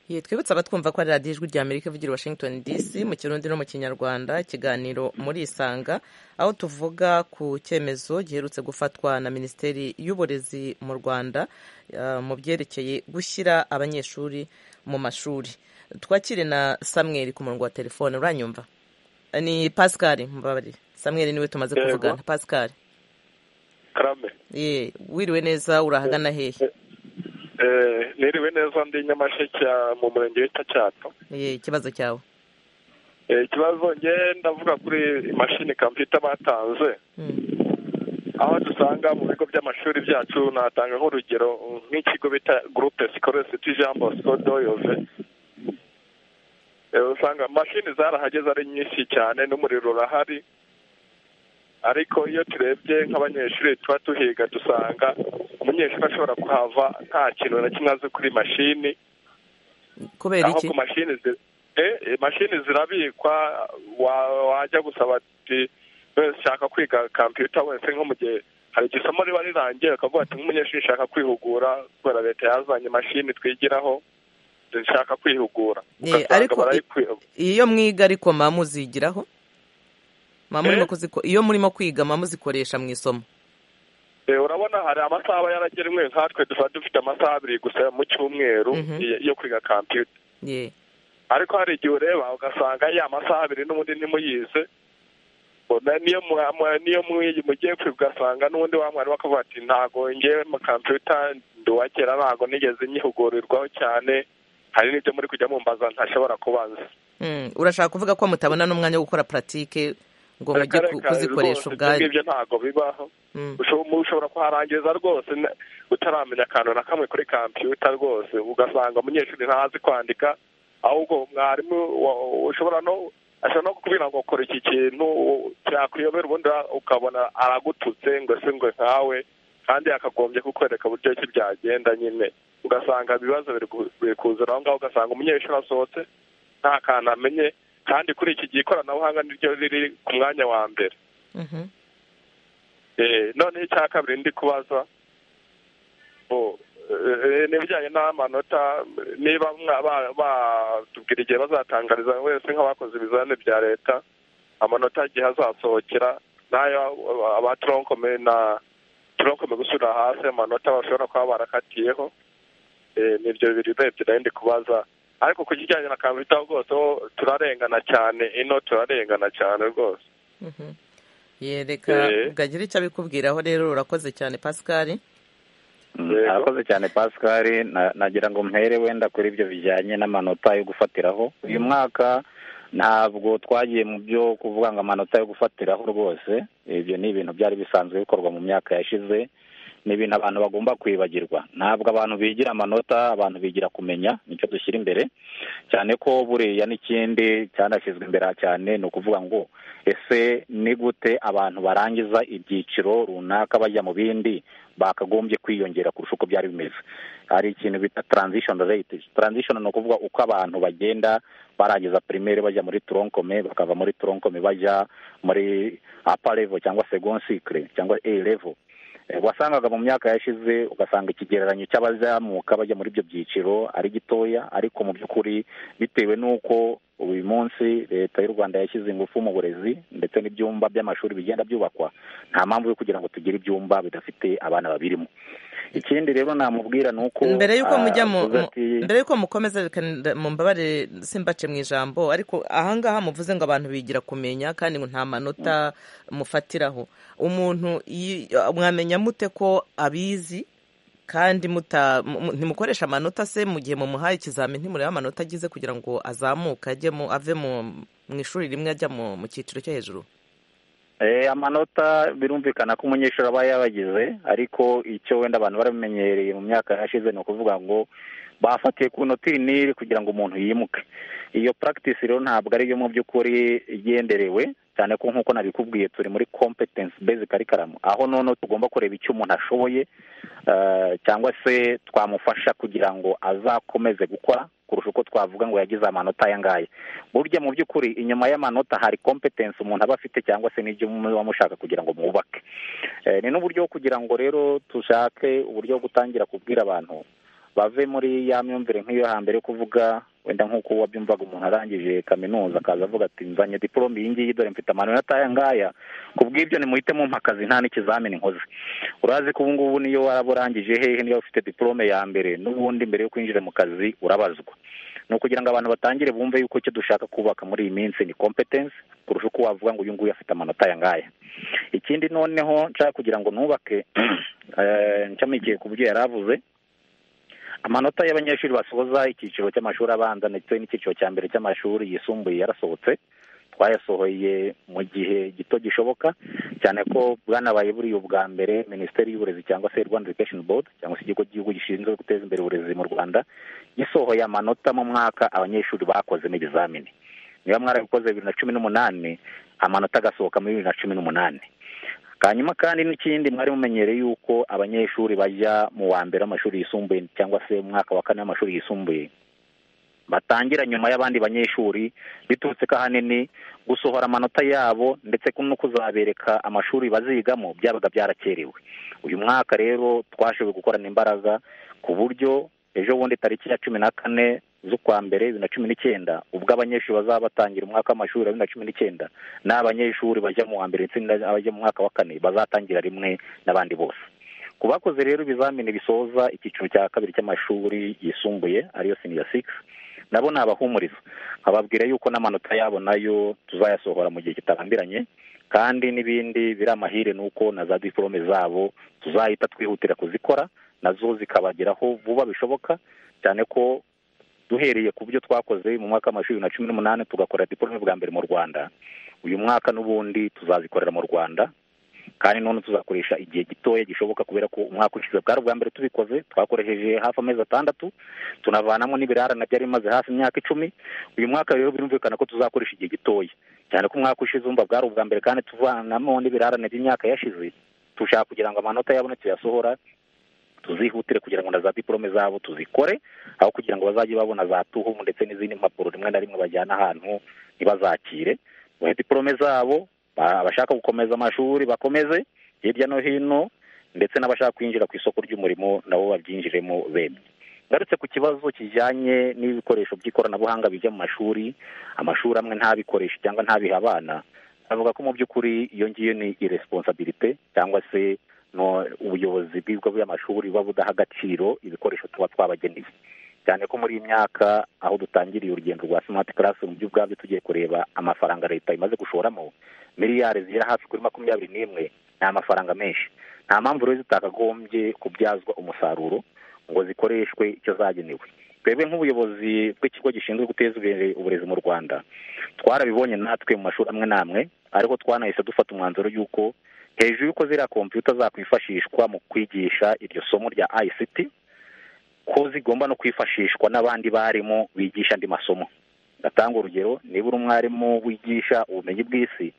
ye twibutse abatwumva ko ari radiyo ijwi rya amerika ivugira washington dc mu kirundi no mu kinyarwanda ikiganiro muri isanga aho tuvuga ku cyemezo giherutse gufatwa na minisiteri y'uburezi mu rwanda mu byerekeye gushyira abanyeshuri mu mashuri twakire na samweri ku murongo wa telefone uranyumva ni pascal mubabarire samweri niwe tumaze kuvugana pascal karame ye wiriwe neza urahagana hehe niriwe neza ndi nyamasheke mu murenge wita cyato ye ikibazo cyawe ikibazo nge ndavuga kuri imashini kampiyuta batanze aho dusanga mu bigo by'amashuri byacu natanga nk'urugero nk'ikigo bita gurupe sikoresi tujambo sikodoyoze usanga mashini zarahageze ari nyinshi cyane n'umuriro urahari ariko iyo turebye nk'abanyeshuri tuba tuhiga dusanga umunyeshuri ashobora kuhava nta kintu na kimwe azi kuri mashini kubera iki ku mashini mashini zirabikwa wajya gusaba ati shaka kwiga kampiyuta wese nko mu gihe hari igihe isomo riba rirangiye ukavuga ati nk'umunyeshuri shaka kwihugura kubera leta yazanye imashini twigiraho dushaka kwihugura iyo mwiga ariko mba muzigiraho iyo murimo kwiga mba muzikoresha mu isomo urabona hari amasaha aba yaragenwe nkatwe dusa dufite amasaha abiri gusa mu cyumweru yo kwiga kampiyuta ariko hari igihe ureba ugasanga ya masaha abiri n'ubundi ntimuyize niyo mugiye kwiga ugasanga n'ubundi wa mwarimu akavuga ati ntabwo ngewe mu kampiyuta nduwakera ntabwo nigeze nyihugurirwaho cyane hari n'ibyo muri kujya mumbaza ntashobora kubanza urashaka kuvuga ko mutabona n'umwanya wo gukora puratike ngo mujye kuzikoresha ubwayo ibyo ntabwo bibaho ushobora kuharangiza rwose utaramenya akantu na kamwe kuri kampiyuta rwose ugasanga umunyeshuri ntazi kwandika ahubwo mwarimu ushobora no ashobora no kubwira ngo kora iki kintu cyakuyobera ubundi ukabona aragututse ngo se ngo nkawe kandi yakagombye kukwereka uburyo ki byagenda nyine ugasanga ibibazo biri kuzura aho ngaho ugasanga umunyeshuri asohotse nta kantu amenye kandi kuri iki gihe ikoranabuhanga niryo riri ku mwanya wa mbere noneho icya kabiri ndi kubaza n'ibijyanye n'amanota niba batubwira igihe bazatangariza wese nk'abakoze ibizamini bya leta amanota igihe azasohokera n'ayo aba toronkome na toronkome gusubira hasi amanota bashobora kuba barakatiyeho nibyo bibiri urebye nayo ndi kubaza ariko ku kijyanye na kampiyuta rwose turarengana cyane ino turarengana cyane rwose yereka bwagira icyo abikubwiraho rero urakoze cyane pascal arakoze cyane pascal na- nagira ngo mpere wenda kuri ibyo bijyanye n'amanota yo gufatiraho uyu mwaka ntabwo twagiye mu byo kuvuga ngo amanota yo gufatiraho rwose ibyo ni ibintu byari bisanzwe bikorwa mu myaka yashize ni ibintu abantu bagomba kwibagirwa ntabwo abantu bigira amanota abantu bigira kumenya nicyo dushyira imbere cyane ko buriya n'ikindi cyanashyizwe imbere aha cyane ni ukuvuga ngo ese ni gute abantu barangiza ibyiciro runaka bajya mu bindi bakagombye kwiyongera kurusha uko byari bimeze hari ikintu bita transition rate transition ni ukuvuga uko abantu bagenda barangiza primaire bajya muri tronkome bakava muri tronkome bajya muri upper level cyangwa second cycle cyangwa a level Eh, wasangaga mu myaka yashize ugasanga ikigereranyo cy'abazamuka bajya muri ibyo byiciro ari gitoya ariko mu by'ukuri bitewe n'uko uyu munsi leta y'u rwanda yashyize ingufu mu burezi ndetse n'ibyumba by'amashuri bigenda byubakwa nta mpamvu yo kugira ngo tugire ibyumba bidafite abana babirimo ikindi rero namubwira ni uko mbere y'uko ah, mujya mu avuze mu- ati, mbere y'uko mukomeza reka nda- mumbabarire simbace mu ijambo ariko ahangaha muvuze ngo abantu bigira kumenya kandi ngo nta manota mufatiraho umuntu yi- mwamenya mute ko abizi kandi muta mu- mu- ntimukoresha amanota se mu gihe mumuhaye ikizamini ntimurebe amanota agize kugira ngo azamuke ajye mu ave mu mu ishuri rimwe ajya mu mu cyiciro cyo hejuru Eh, amanota birumvikana ko umunyeshuri aba yabagize ariko icyo wenda abantu baramenyereye mu myaka yashize ni ukuvuga ngo bafatiye ku noti iyi n'iri kugira ngo umuntu yimuke iyo practice rero ntabwo ariyo mu by'ukuri igenderewe cyane ko nk'uko nabikubwiye turi muri competence based curriculum aho noneho tugomba kureba icyo umuntu ashoboye eh, cyangwa se twamufasha kugira ngo azakomeze gukora kurusha uko twavuga ngo yagize amanota aya ngaya burya mu by'ukuri inyuma y'amanota hari competence umuntu aba afite cyangwa se n'ibyo muba mushaka kugira ngo mwubake Eh, ni n'uburyo bwo kugira ngo rero dushake uburyo bwo gutangira kubwira abantu bave muri ya myumvire nk'iyo hambere yo kuvuga wenda nk'uko wabyumvaga umuntu arangije kaminuza akaza avuga ati nzanye diporome iyi ngiyi dore mfite amanota aya ngaya kubw'ibyo nimuhite mumpa akazi nta n'ikizamini nkoze urazi ko ubu ngubu niyo waba urangije hehe niba ufite diporome ya mbere n'ubundi mbere yo kwinjira mu kazi urabazwa ni ukugira ngo abantu batangire bumve yuko icyo dushaka kubaka muri iyi minsi ni competence kurusha uko wavuga ngo uyu nguyu afite amanota aya ngaya ikindi noneho nshaka kugira ngo nubake eh, nshamikiye ku byo yari avuze amanota y'abanyeshuri basoza icyiciro cy'amashuri abanza ndetse n'icyiciro cya mbere cy'amashuri yisumbuye yarasohotse twayasohoye mu gihe gito gishoboka cyane ko bwanabaye buriya ubwa mbere minisiteri y'uburezi cyangwa se rwanda education board cyangwa se ikigo cy'igihugu gishinzwe guteza imbere uburezi mu rwanda gisohoye amanota mu mwaka abanyeshuri bakozemo ibizamini niba mwarabikoze bibiri na cumi n'umunani amanota agasohoka muri bibiri na cumi n'umunani hanyuma kandi n'ikindi mwari mumenyereye yuko abanyeshuri bajya mu wa mbere w'amashuri yisumbuye cyangwa se mu mwaka wa kane w'amashuri yisumbuye batangira nyuma y'abandi banyeshuri biturutse ko ahanini gusohora amanota yabo ndetse ko no kuzabereka amashuri bazigamo byabaga byarakerewe uyu mwaka rero twashoboye gukorana imbaraga ku buryo ejo bundi tariki ya cumi na kane z'ukwa mbere bibiri na cumi n'icyenda ubwo abanyeshuri bazaba batangira umwaka w'amashuri wa bibiri na cumi n'icyenda n'abanyeshuri bajya mu wa mbere ndetse n'abajya mu mwaka wa kane bazatangira rimwe n'abandi bose ku bakoze rero ibizamini bisoza icyiciro cya kabiri cy'amashuri yisumbuye ariyo senior six nabo ni abahumuriza ababwira yuko n'amanota yabo nayo tuzayasohora mu gihe kitarambiranye kandi n'ibindi biri amahire ni uko na za diporome zabo tuzahita twihutira kuzikora nazo zikabageraho vuba bishoboka cyane ko duhereye ku byo twakoze mu mwaka w'amashuri bibiri na cumi n'umunani tugakora diporome bwa mbere mu rwanda uyu mwaka n'ubundi tuzazikorera mu rwanda kandi none tuzakoresha igihe gitoya gishoboka kubera ko umwaka ushize bwari ubwa mbere tubikoze twakoresheje hafi amezi atandatu tunavanamo n'ibirarane byari bimaze hafi imyaka icumi uyu mwaka rero birumvikana ko tuzakoresha igihe gitoya cyane ko umwaka ushize umva bwari ubwa mbere kandi tuvanamo n'ibirarane by'imyaka yashize dushaka kugira ngo amanota yabone tuyasohora tuzihutire kugira ngo na za diporome zabo tuzikore aho kugira ngo bazajye babona za tuhumu ndetse n'izindi mpapuro rimwe na rimwe bajyana ahantu ntibazakire bahe diporome zabo ba- abashaka gukomeza amashuri bakomeze hirya no hino ndetse n'abashaka kwinjira ku isoko ry'umurimo nabo babyinjiremo bemye ngarutse ku kibazo kijyanye n'ibikoresho by'ikoranabuhanga bijya mu mashuri amashuri amwe ntabikoreshe cyangwa ntabihe abana avuga ko mu by'ukuri iyo ngiyo ni iresponsabilite cyangwa se no ubuyobozi bw'ibigo by'amashuri buba budaha agaciro ibikoresho tuba twabageneye cyane ko muri iyi myaka aho dutangiriye urugendo rwa smart class mu by'ubwabyo tugiye kureba amafaranga leta imaze gushoramo miliyari zigera hafi kuri makumyabiri n'imwe ni amafaranga menshi nta mpamvu rero zitakagombye kubyazwa umusaruro ngo zikoreshwe icyo zagenewe twebwe nk'ubuyobozi bw'ikigo gishinzwe guteza imbere uburezi mu rwanda twarabibonye natwe mu mashuri amwe n'amwe ariko twanahise dufata umwanzuro y'uko hejuru y'uko ziriya kompiyuta zakwifashishwa mu kwigisha iryo somo rya ICT ko zigomba no kwifashishwa n'abandi barimu bigisha andi masomo ndatanga urugero niba uri umwarimu wigisha ubumenyi bw'isi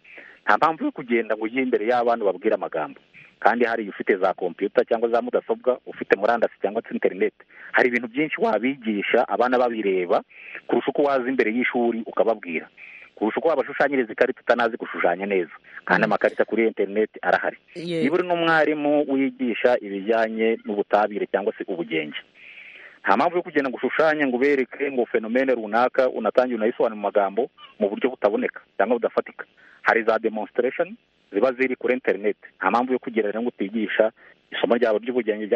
nta mpamvu yo kugenda ngo ujye imbere y'abantu babwire amagambo kandi hari ufite za kompiyuta cyangwa za mudasobwa ufite murandasi cyangwa se interineti hari ibintu byinshi wabigisha abana babireba kurusha uko waza imbere y'ishuri ukababwira kurusha uko wabashushanyiriza ikarita utanazi gushushanya neza kandi amakarita kuri interineti arahari niba uri n'umwarimu wigisha ibijyanye n'ubutabire cyangwa se ubugenge nta mpamvu yo kugenda ngo ushushanye ngo ubereke ngo fenomene runaka unatange unayisobanure mu magambo mu buryo butaboneka cyangwa budafatika hari za demonsitiresheni ziba ziri kuri interineti nta mpamvu yo kugira rero ngo utigisha isomo ryabo ry'ubugenge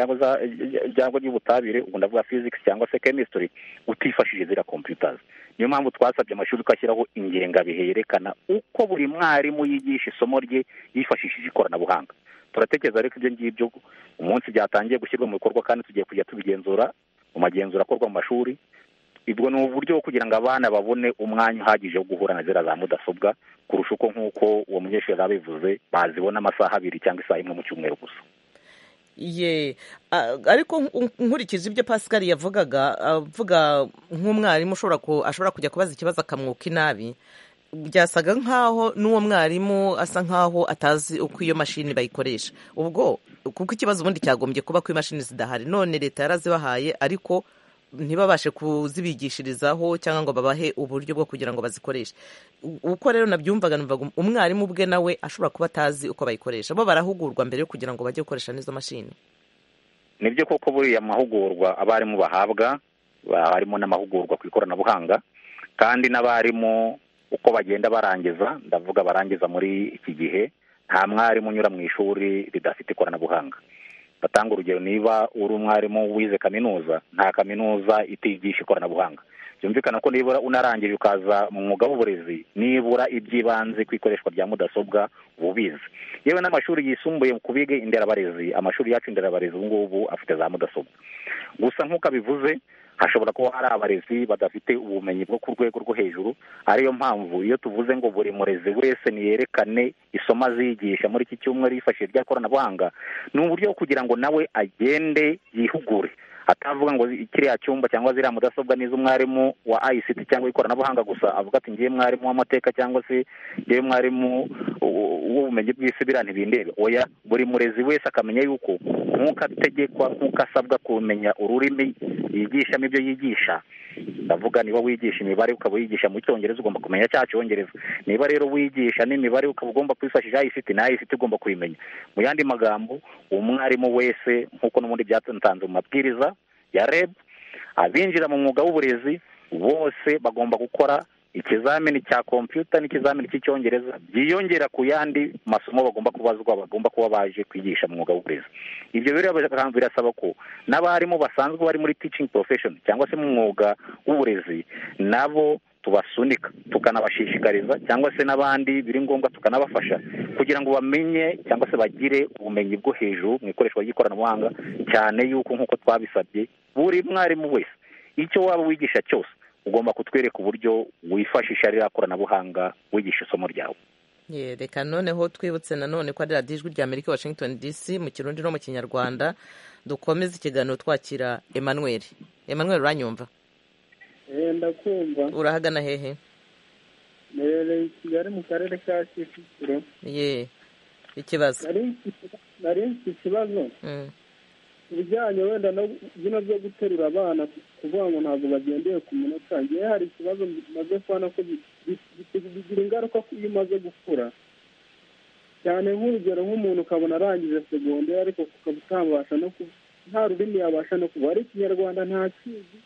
cyangwa ry'ubutabire ubu ndavuga fizikisi cyangwa se kemisitiri utifashishije ziriya kompiyutazi niyo mpamvu twasabye amashuri ko ashyiraho ingengabihe yerekana uko buri mwarimu yigisha isomo rye yifashishije ikoranabuhanga turatekereza rero ibyo ngibyo umunsi byatangiye gushyirwa mu bikorwa kandi tugiye kujya tubigenzura mu magenzura akorwa mu mashuri ubwo ni uburyo bwo kugira ngo abana babone umwanya uhagije wo guhura na ziriya za mudasobwa kurusha uko nk'uko uwo munyeshuri yari abivuze bazibona amasaha abiri cyangwa isaha imwe mu cyumweru gusa ye ariko nkurikije ibyo pascal yavugaga avuga nk'umwarimu ashobora kujya kubaza ikibazo akamwuka inabi byasaga nk'aho n'uwo mwarimu asa nk'aho atazi uko iyo mashini bayikoresha ubwo kuko ikibazo ubundi cyagombye kuba ko imashini zidahari none leta yarazibahaye ariko ntibabashe kuzibigishirizaho cyangwa ngo babahe uburyo bwo kugira ngo bazikoreshe uko rero nabyumvaga numvaga umwarimu ubwe nawe ashobora kuba atazi uko bayikoresha bo barahugurwa mbere yo kugira ngo bajye gukoresha n'izo mashini nibyo koko buriya mahugurwa abarimu bahabwa harimo n'amahugurwa ku ikoranabuhanga kandi n'abarimu uko bagenda barangiza ndavuga barangiza muri iki gihe nta mwarimu unyura mu ishuri ridafite ikoranabuhanga batanga urugero niba uri umwarimu wize kaminuza nta kaminuza itigisha ikoranabuhanga byumvikana ko nibura unarangije ukaza mu mwuga w'uburezi nibura iby'ibanze ku ikoreshwa rya mudasobwa uba ubizi yewe n'amashuri yisumbuye ku bige inderabarezi amashuri yacu inderabarezi ubu ngubu afite za mudasobwa gusa nk'uko abivuze hashobora kuba hari abarezi badafite ubumenyi bwo ku rwego rwo hejuru ariyo mpamvu iyo tuvuze ngo buri murezi wese niyerekane isomo azigisha muri iki cyumweru yifashishije irya koranabuhanga ni uburyo bwo kugira ngo nawe agende yihugure atavuga ngo kiriya cyumba cyangwa ziriya mudasobwa n'iz'umwarimu wa ICT cyangwa ikoranabuhanga gusa avuga ati ngiye mwarimu w'amateka cyangwa se ngiye mwarimu w'ubumenyi bw'isi biriya ntibindebe oya buri murezi wese akamenya yuko nk'uko ategekwa nk'uko asabwa kumenya ururimi yigishamo ibyo yigisha ndavuga niba wigisha imibare ukaba wigisha mu cyongereza ugomba kumenya cya cyongereza niba rero wigisha n'imibare ukaba ugomba kwifashisha ICT na ICT ugomba kuyimenya mu yandi magambo umwarimu wese nk'uko n'ubundi byatanze mu mabwiriza ya reb abinjira mu mwuga w'uburezi bose bagomba gukora ikizamini cya kompiyuta n'ikizamini cy'icyongereza byiyongera ku yandi masomo bagomba kubazwa bagomba kuba baje kwigisha mu mwuga w'uburezi ibyo rero birasaba ko n'abarimu basanzwe bari muri teaching profession cyangwa se mu mwuga w'uburezi nabo tubasunika tukanabashishikariza cyangwa se n'abandi biri ngombwa tukanabafasha kugira ngo bamenye cyangwa se bagire ubumenyi bwo hejuru mu ikoreshwa ry'ikoranabuhanga cyane y'uko nk'uko twabisabye buri mwarimu wese icyo waba wigisha cyose ugomba kutwereka uburyo wifashisha ririya koranabuhanga wigisha isomo ryawe reka noneho twibutse nanone ko ari radiyo ijwi rya amerika washington dc mu kirundi no mu kinyarwanda dukomeze ikiganiro twakira emmanuel emmanuel uranyumva ndakumva urahagana hehe mbereye i kigali mu karere ka kicukiro ye ikibazo nari mfite ikibazo ibijyanye wenda no bino byo guterura abana kuvuga ngo ntabwo bagendeye ku munota ngewe hari ikibazo bimaze kubona ko bigira ingaruka iyo umaze gukura cyane nk'urugero nk'umuntu ukabona arangije segonderi ariko ukaba utabasha no nta rurimi yabasha no kuba ari ikinyarwanda ntakizi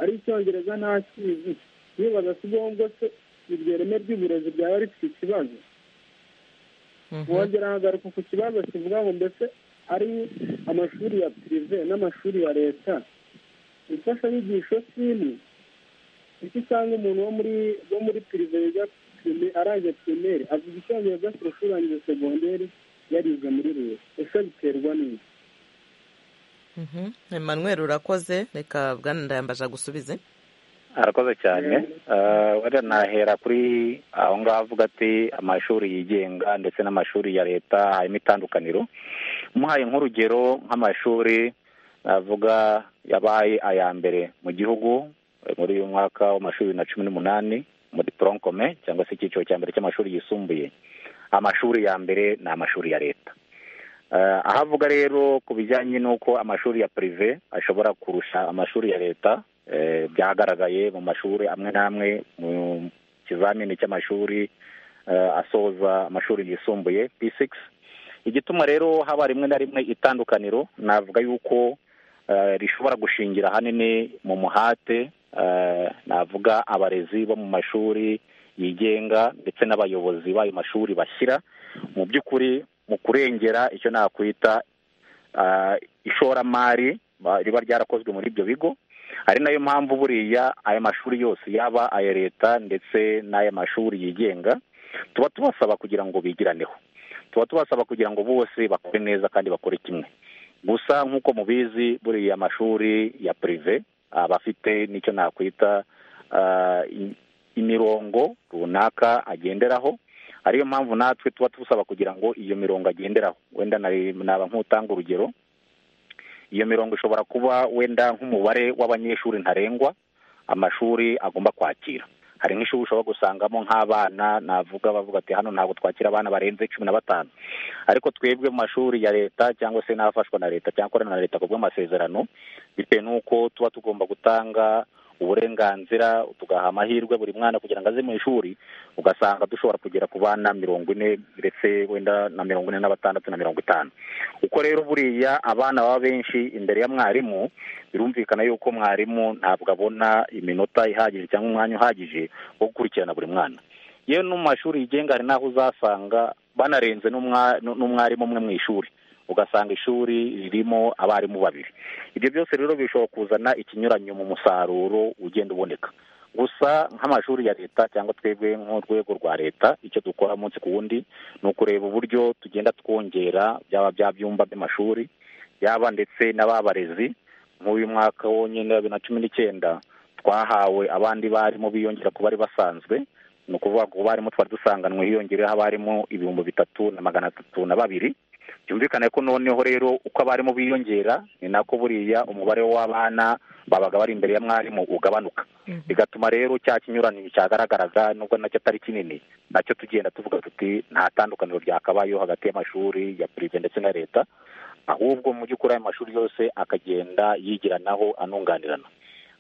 ari icyongereza ntakizi yibaza si ngombwa se iryo reme ry'uburezi ryaba rifite ikibazo wongera hagaruka ku kibazo kivuga ngo mbese ari amashuri ya pirive n'amashuri ya leta imfashanyigisho si imwe icyo usanga umuntu wo muri wo muri pirive yiga arangije pirimeri avuga icyongereza kurusha urangije segonderi yarizwe muri leta ese biterwa n'iki Emmanuel urakoze reka bwana ndayambaje agusubize arakoze cyane wenda nahera kuri aho ngaho avuga ati amashuri yigenga ndetse n'amashuri ya leta harimo itandukaniro umuhaye nk'urugero nk'amashuri navuga yabaye aya mbere mu gihugu muri uyu mwaka w'amashuri bibiri na cumi n'umunani muri toronkome cyangwa se icyiciro cya mbere cy'amashuri yisumbuye amashuri ya mbere ni amashuri ya leta aho avuga rero ku bijyanye n'uko amashuri ya pirive ashobora kurusha amashuri ya leta byagaragaye mu mashuri amwe n'amwe mu kizamini cy'amashuri asoza amashuri yisumbuye p6 igituma rero haba rimwe na rimwe itandukaniro navuga yuko rishobora gushingira ahanini mu muhate navuga abarezi bo mu mashuri yigenga ndetse n'abayobozi b'ayo mashuri bashyira mu by'ukuri mu kurengera icyo nakwita ishoramari riba ryarakozwe muri ibyo bigo ari nayo mpamvu buriya aya mashuri yose yaba aya leta ndetse n'aya mashuri yigenga tuba tubasaba kugira ngo bigiraneho tuba tubasaba kugira ngo bose bakore neza kandi bakore kimwe gusa nk'uko mubizi buriya amashuri ya pirive aba afite n'icyo nakwita imirongo runaka agenderaho ariyo mpamvu natwe tuba tubusaba kugira ngo iyo mirongo agenderaho wenda naba nk'utanga urugero iyo mirongo ishobora kuba wenda nk'umubare w'abanyeshuri ntarengwa amashuri agomba kwakira hari nk'ishuri ushobora gusangamo nk'abana navuga bavuga ati hano ntabwo twakira abana barenze cumi na batanu ariko twebwe mu mashuri ya leta cyangwa se n'afashwa na leta cyangwa akorana na leta ku bw'amasezerano bitewe n'uko tuba tugomba gutanga uburenganzira tugaha amahirwe buri mwana kugira ngo aze mu ishuri ugasanga dushobora kugera ku bana mirongo ine ndetse wenda na mirongo ine na batandatu na mirongo itanu uko rero buriya abana baba benshi imbere ya mwarimu birumvikana yuko mwarimu ntabwo abona iminota ihagije cyangwa umwanya uhagije wo gukurikirana buri mwana yewe no mu mashuri yigenga hari n'aho uzasanga banarenze n'umwarimu umwe mu ishuri ugasanga ishuri ririmo abarimu babiri ibyo byose rero bishobora kuzana ikinyuranyo mu musaruro ugenda uboneka gusa nk'amashuri ya leta cyangwa twebwe nk'urwego rwa leta icyo dukora umunsi ku wundi ni ukureba uburyo tugenda twongera byaba bya byumba by'amashuri yaba ndetse n'ababarezi nk'uyu mwaka wonyine wa bibiri na cumi n'icyenda twahawe abandi barimu biyongera ku bari basanzwe ni ukuvuga ngo abarimu twari dusanganwe hiyongereyeho abarimu ibihumbi bitatu na magana atatu na babiri byumvikane ko noneho rero uko abarimu biyongera ni nako buriya umubare w'abana babaga bari imbere ya mwarimu ugabanuka bigatuma rero cya kinyuranyo cyagaragaraga nubwo nacyo atari kinini nacyo tugenda tuvuga tuti nta tandukaniro ryakabayeho hagati y'amashuri ya pirive ndetse na leta ahubwo mu by'ukuri ayo mashuri yose akagenda yigiranaho anunganirana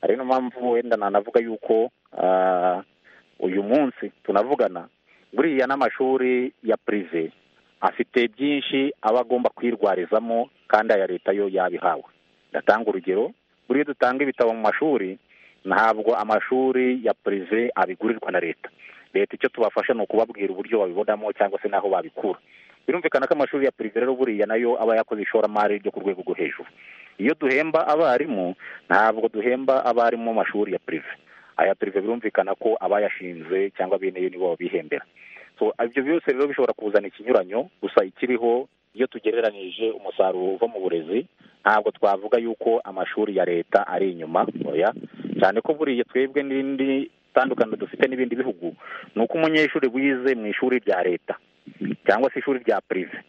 ari niyo mpamvu wenda nanavuga yuko uyu munsi tunavugana buriya n'amashuri ya pirive afite byinshi aba agomba kwirwarizamo kandi aya leta yo yabihawe ndatanga urugero buriya dutanga ibitabo mu mashuri ntabwo amashuri ya pirive abigurirwa na leta leta icyo tubafasha ni ukubabwira uburyo babibonamo cyangwa se n'aho babikura birumvikana ko amashuri ya pirive rero buriya nayo aba yakoze ishoramari ryo ku rwego rwo hejuru iyo duhemba abarimu ntabwo duhemba abarimu mu mashuri ya pirive aya pirive birumvikana ko abayashinze cyangwa bene yo nibo babihembera ibyo byose rero bishobora kuzana ikinyuranyo gusa ikiriho iyo tugereranyije umusaruro uva mu burezi ntabwo twavuga yuko amashuri ya leta ari inyuma ntoya cyane ko buriya twebwe n'indi tandukanye dufite n'ibindi bihugu ni uko umunyeshuri wize mu ishuri rya leta cyangwa se ishuri rya pirive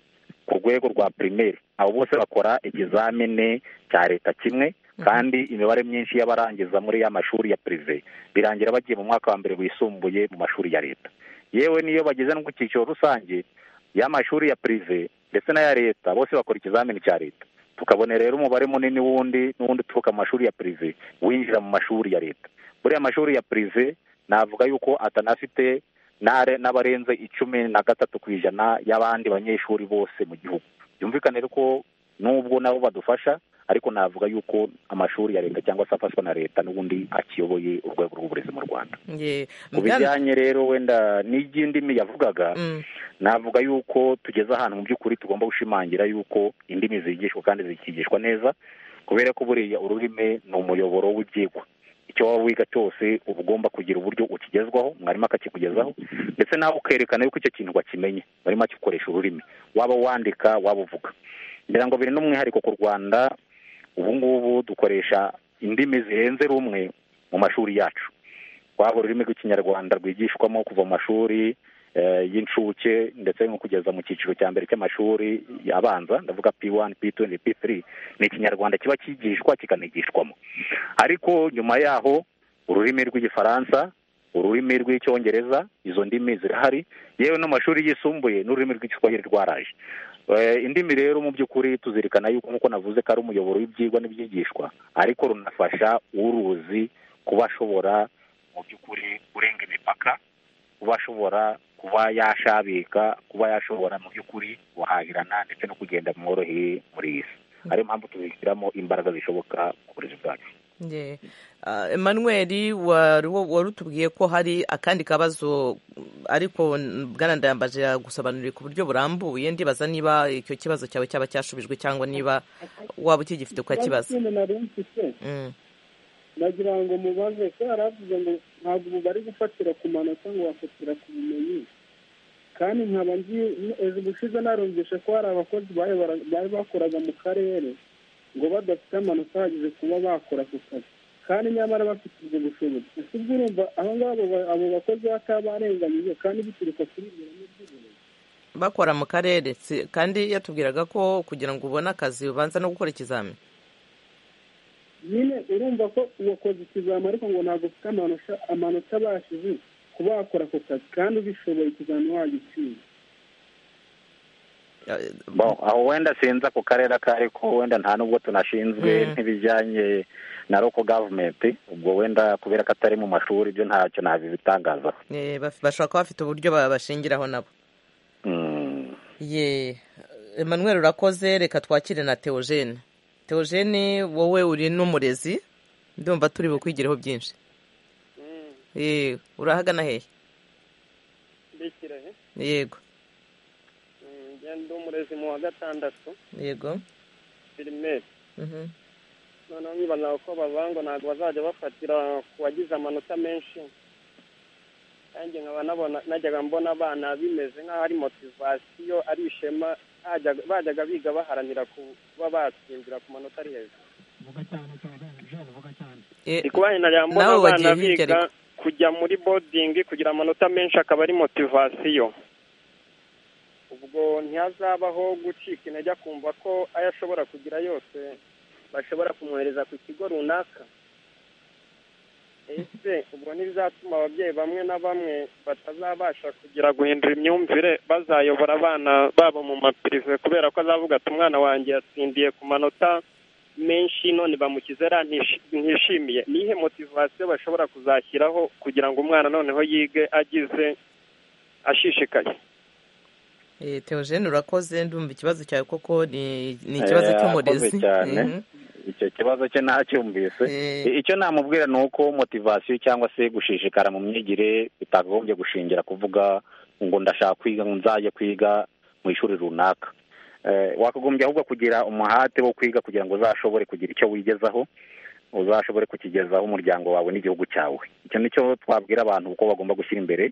ku rwego rwa pirimeri abo bose bakora ikizamini cya leta kimwe kandi imibare myinshi y'abarangiza muri ya mashuri ya pirive birangira bagiye mu mwaka wa mbere wisumbuye mu mashuri ya leta yewe niyo bageze no ku cyiciro rusange y'amashuri ya pirive ndetse n'aya leta bose bakora ikizamini cya leta tukabona rero umubare munini w'undi n'uwundi uturuka mu mashuri ya pirive winjira mu mashuri ya leta buriya amashuri ya pirive navuga yuko atanafite n'abarenze icumi na gatatu ku ijana y'abandi banyeshuri bose mu gihugu byumvikane ko n'ubwo nabo badufasha ariko navuga yuko amashuri ya leta cyangwa se afashwa na leta n'ubundi akiyoboye urwego rw'uburezi mu rwanda ku bijyanye rero wenda n'iby'indimi yavugaga navuga yuko tugeze ahantu mu by'ukuri tugomba gushimangira yuko indimi zigishwa kandi zikigishwa neza kubera ko buriya ururimi ni umuyoboro w'ibyigwa icyo waba wiga cyose uba ugomba kugira uburyo ukigezwaho mwarimu akakikugezaho ndetse nawe ukerekana yuko icyo kintu wakimenye barimo akikoresha ururimi waba wandika waba uvuga ngira ngo biri n'umwihariko ku rwanda ubu ngubu dukoresha indimi zirenze rumwe mu mashuri yacu waba ururimi rw'ikinyarwanda rwigishwamo kuva mu mashuri y'incuke ndetse no kugeza mu cyiciro cya mbere cy'amashuri abanza ndavuga p wani p tuwenti p tiri ni ikinyarwanda kiba kigishwa kikanigishwamo ariko nyuma yaho ururimi rw'igifaransa ururimi rw'icyongereza izo ndimi zirahari yewe n'amashuri yisumbuye n'ururimi rw'igiswahili rwaraje indimi rero mu by'ukuri tuzirikana yuko nk'uko navuze ko ari umuyoboro w'ibyigwa n'ibyigishwa ariko runafasha uruzi kuba ashobora mu by'ukuri kurenga imipaka kuba ashobora kuba yashabika kuba yashobora mu by'ukuri guhahirana ndetse no kugenda mworoheye muri iyi si ariyo mpamvu tuzishyiramo imbaraga zishoboka ku burezi bwacu emmanuel wari utubwiye ko hari akandi kabazo ariko bwanandayambaje yagusobanuriye ku buryo burambuye ndibaza niba icyo kibazo cyawe cyaba cyashubijwe cyangwa niba waba ukigifite ukakibaza nagira ngo mubaze ko yari avuze ngo ntabwo ubu bari gufatira ku manota ngo bafatira ku bumenyi kandi nkaba nzi ejo ubushize narumvishe ko hari abakozi bari bakoraga mu karere ngo badafite amanota ahagije kuba bakora ku kazi kandi nyamara bafite ubwo bushobozi ese ubwo urumva aho ngabo abo bakozi batabarenganyije kandi bituruka kuri ibyo reme ry'uburezi bakora mu karere kandi yatubwiraga ko kugira ngo ubone akazi ubanza no gukora ikizamini nyine urumva ko uwakoze ikizami ariko ngo ntabwo ufite amanota abashije kuba wakora ako kazi kandi ubishoboye ikizami wagitsinda aho wenda sinzi ako karere ako ariko wenda nta nubwo tunashinzwe nk'ibijyanye na roko gavumenti ubwo wenda kubera ko atari mu mashuri ibyo ntacyo nabibitangazaho bashobora kuba bafite uburyo babashingiraho nabo ye Emmanuel urakoze reka twakire na teogene teogene wowe uri n'umurezi ndumva turi bukwigireho byinshi urahagana hehe yego ndi umurezi mu wa gatandatu yego firimeri noneho nkibaza ko bavangwa ntabwo bazajya bafatira ku bagize amanota menshi kandi nkaba nabona najyaga mbona abana bimeze nk'aho ari motivasiyo ari ishema bajyaga biga baharanira kuba batsindira ku manota ari hejuru ndi kuba nari mbona abana biga kujya muri bodingi kugira amanota menshi akaba ari motivasiyo ubwo ntihazabaho gucika intege akumva ko ayo ashobora kugira yose bashobora kumwohereza ku kigo runaka ese ubwo ntibizatuma ababyeyi bamwe na bamwe batazabasha kugira guhindura imyumvire bazayobora abana babo mu mapirive kubera ko azavuga ati umwana wanjye yatsindiye ku manota menshi none bamukize ra ntishimiye nihe motivasiyo bashobora kuzashyiraho kugira ngo umwana noneho yige agize ashishikaye teogene urakoze ndumva ikibazo cyawe koko ni ikibazo cy'umurezi icyo kibazo cye ntacyumvise icyo namubwira ni uko motivasiyo cyangwa se gushishikara mu myigire bitagombye gushingira kuvuga ngo ndashaka kwiga ngo nzajye kwiga mu ishuri runaka wakagombye ahubwo kugira umuhate wo kwiga kugira ngo uzashobore kugira icyo wigezaho uzashobore kukigezaho umuryango wawe n'igihugu cyawe icyo nicyo twabwira abantu uko bagomba gushyira imbere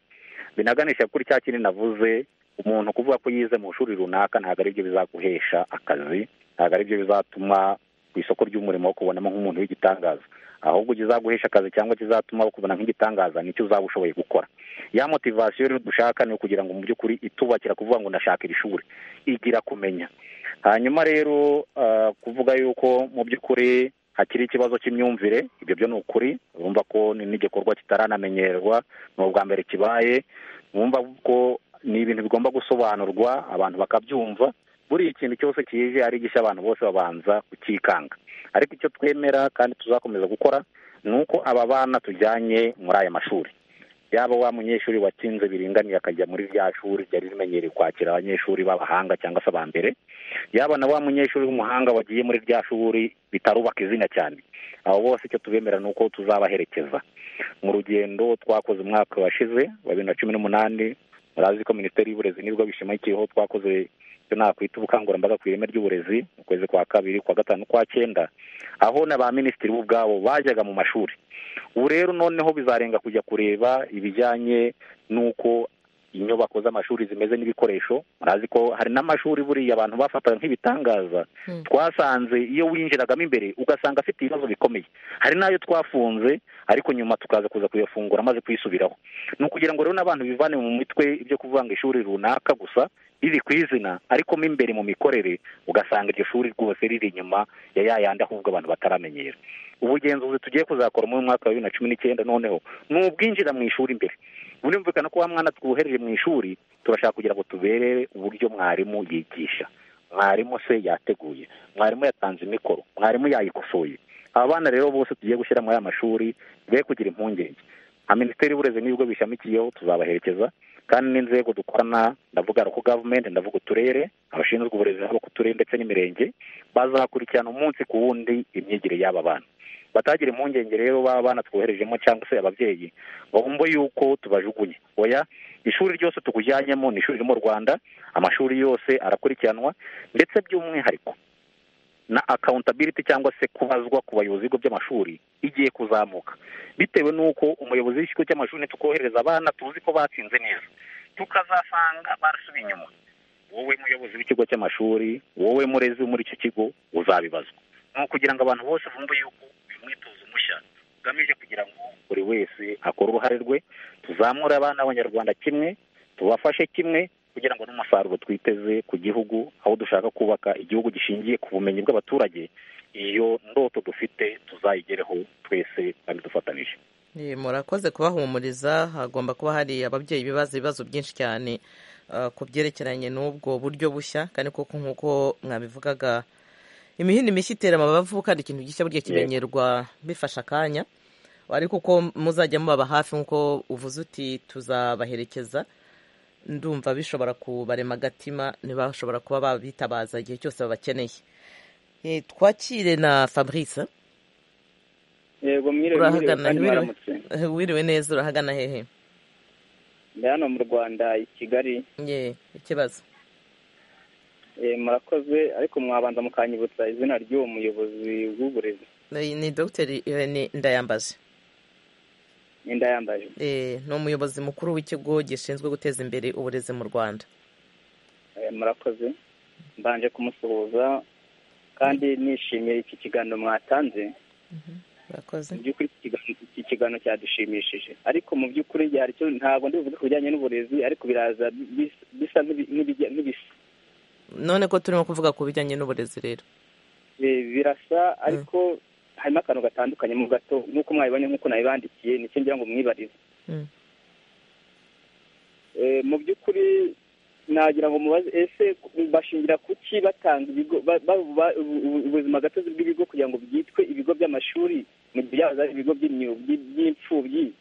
binaganisha kuri cya kintu navuze umuntu kuvuga ko yize mu ishuri runaka ntabwo ari byo bizaguhesha akazi ntabwo ari byo bizatuma ku isoko ry'umurimo wo kubonamo nk'umuntu w'igitangaza ahubwo kizaguhesha akazi cyangwa kizatuma ukubona nk'igitangaza nicyo uzaba ushoboye gukora ya motivasiyo rero dushaka ni ukugira ngo mu by'ukuri itubakira kuvuga ngo ndashaka iri shuri igira kumenya hanyuma rero kuvuga yuko mu by'ukuri hakiri ikibazo cy'imyumvire ibyo byo ni ukuri urumva ko n'igikorwa kitaranamenyerwa ni ubwa mbere kibaye wumva ko ni ibintu bigomba gusobanurwa abantu bakabyumva buri ikintu cyose kije ari gishya abantu bose babanza kukikanga ariko icyo twemera kandi tuzakomeza gukora ni uko aba bana tujyanye muri aya mashuri yaba wa munyeshuri watsinze biringaniye akajya muri rya shuri ryari rimenyereye kwakira abanyeshuri b'abahanga cyangwa se abambere yaba na wa munyeshuri w'umuhanga wagiye muri rya shuri bitarubaka izina cyane abo bose icyo tubemera ni uko tuzabaherekeza mu rugendo twakoze umwaka washize wa bibiri na cumi n'umunani murazi ko minisiteri y'uburezi nibwo bishamikiyeho twakoze icyo nakwita ubukangurambaga ku ireme ry'uburezi mu kwezi kwa kabiri kwa gatanu kwa cyenda aho na ba minisitiri bo ubwabo bajyaga mu mashuri ubu rero noneho bizarenga kujya kureba ibijyanye n'uko inyubako z'amashuri zimeze n'ibikoresho murazi ko hari n'amashuri buriya abantu bafataga nk'ibitangaza twasanze iyo winjiragamo imbere ugasanga afite ibibazo bikomeye hari n'ayo twafunze ariko nyuma tukaza kuza kuyafungura amaze kuyisubiraho ni ukugira ngo rero n'abantu bivane mu mitwe ibyo kuvuga ngo ishuri runaka gusa riri ku izina ariko mo imbere mu mikorere ugasanga iryo shuri rwose riri inyuma ya ya yandi ahubwo abantu bataramenyera ubugenzuzi tugiye kuzakora mu mwaka wa bibiri na cumi n'icyenda noneho ni ubwinjira mu ishuri imbere bunumvikana ko wa mwana twuhereje mu ishuri turashaka kugira ngo tuberere uburyo mwarimu yigisha mwarimu se yateguye mwarimu yatanze imikoro mwarimu yayikosoye aba bana rero bose tugiye gushyira muri aya mashuri be kugira impungenge nka minisiteri y'uburezi n'ibigo bishamikiyeho tuzabaherekeza kandi n'inzego dukorana ndavuga ko gavumenti ndavuga uturere abashinzwe uburezi haba ku turere ndetse n'imirenge bazakurikirana umunsi ku wundi imyigire y'aba bana batagira impungenge rero baba banatwoherejemo cyangwa se ababyeyi ngo bumve yuko tubajugunye oya ishuri ryose tukujyanyemo ni ishuri ryo mu rwanda amashuri yose arakurikiranwa ndetse by'umwihariko na akawuntabiriti cyangwa se kubazwa ku bayobozi b'ibigo by'amashuri igiye kuzamuka bitewe n'uko umuyobozi w'ikigo cy'amashuri ntitukohereza abana tuzi ko batsinze neza tukazasanga barasubiye inyuma wowe muyobozi w'ikigo cy'amashuri wowe murezi wo muri icyo kigo uzabibazwa ni ukugira ngo abantu bose bumve yuko umwitozo mushya ugamije kugira ngo buri wese akore uruhare rwe tuzamure abana b'abanyarwanda kimwe tubafashe kimwe kugira ngo n'umusaruro twiteze ku gihugu aho dushaka kubaka igihugu gishingiye ku bumenyi bw'abaturage iyo ndoto dufite tuzayigereho twese kandi dufatanije murakoze kubahumuriza hagomba kuba hari ababyeyi bibaza ibibazo byinshi cyane ku byerekeranye n'ubwo buryo bushya kandi koko nk'uko mwabivugaga imihini mishya itera amabavu kandi ikintu gishya burya kimenyerwa bifasha akanya ariko uko muzajya mubaba hafi nk'uko uvuze uti tuzabaherekeza ndumva bishobora kubarema agatima ntibashobora kuba babitabaza igihe cyose babakeneye twakire na fabrice yego wiriwe neza urahagana hehe ndi hano mu rwanda i kigali ye ikibazo murakoze ariko mwabanza mukanyibutsa izina ry'uwo muyobozi w'uburezi ni dogiteri irene ndayambaje ni ndayambaje ni umuyobozi mukuru w'ikigo gishinzwe guteza imbere uburezi mu rwanda murakoze mbanje kumusuhuza kandi nishimiye iki kiganiro mwatanze mu by'ukuri iki kiganiro cyadushimishije ariko mu by'ukuri ntabwo ndibuze ku bijyanye n'uburezi ariko biraza bisa n'ibisa none ko turimo kuvuga ku bijyanye n'uburezi rero birasa ariko harimo akantu gatandukanye mu gato nk'uko mwabibonye nk'uko nabibandikiye nicyo ngira ngo mwibarize mu by'ukuri nagira ngo mubaze ese bashingira ku ki batanga ibigo ubuzima gatozi bw'ibigo kugira ngo byitwe ibigo by'amashuri mu gihe byaba ari ibigo by'imfubyi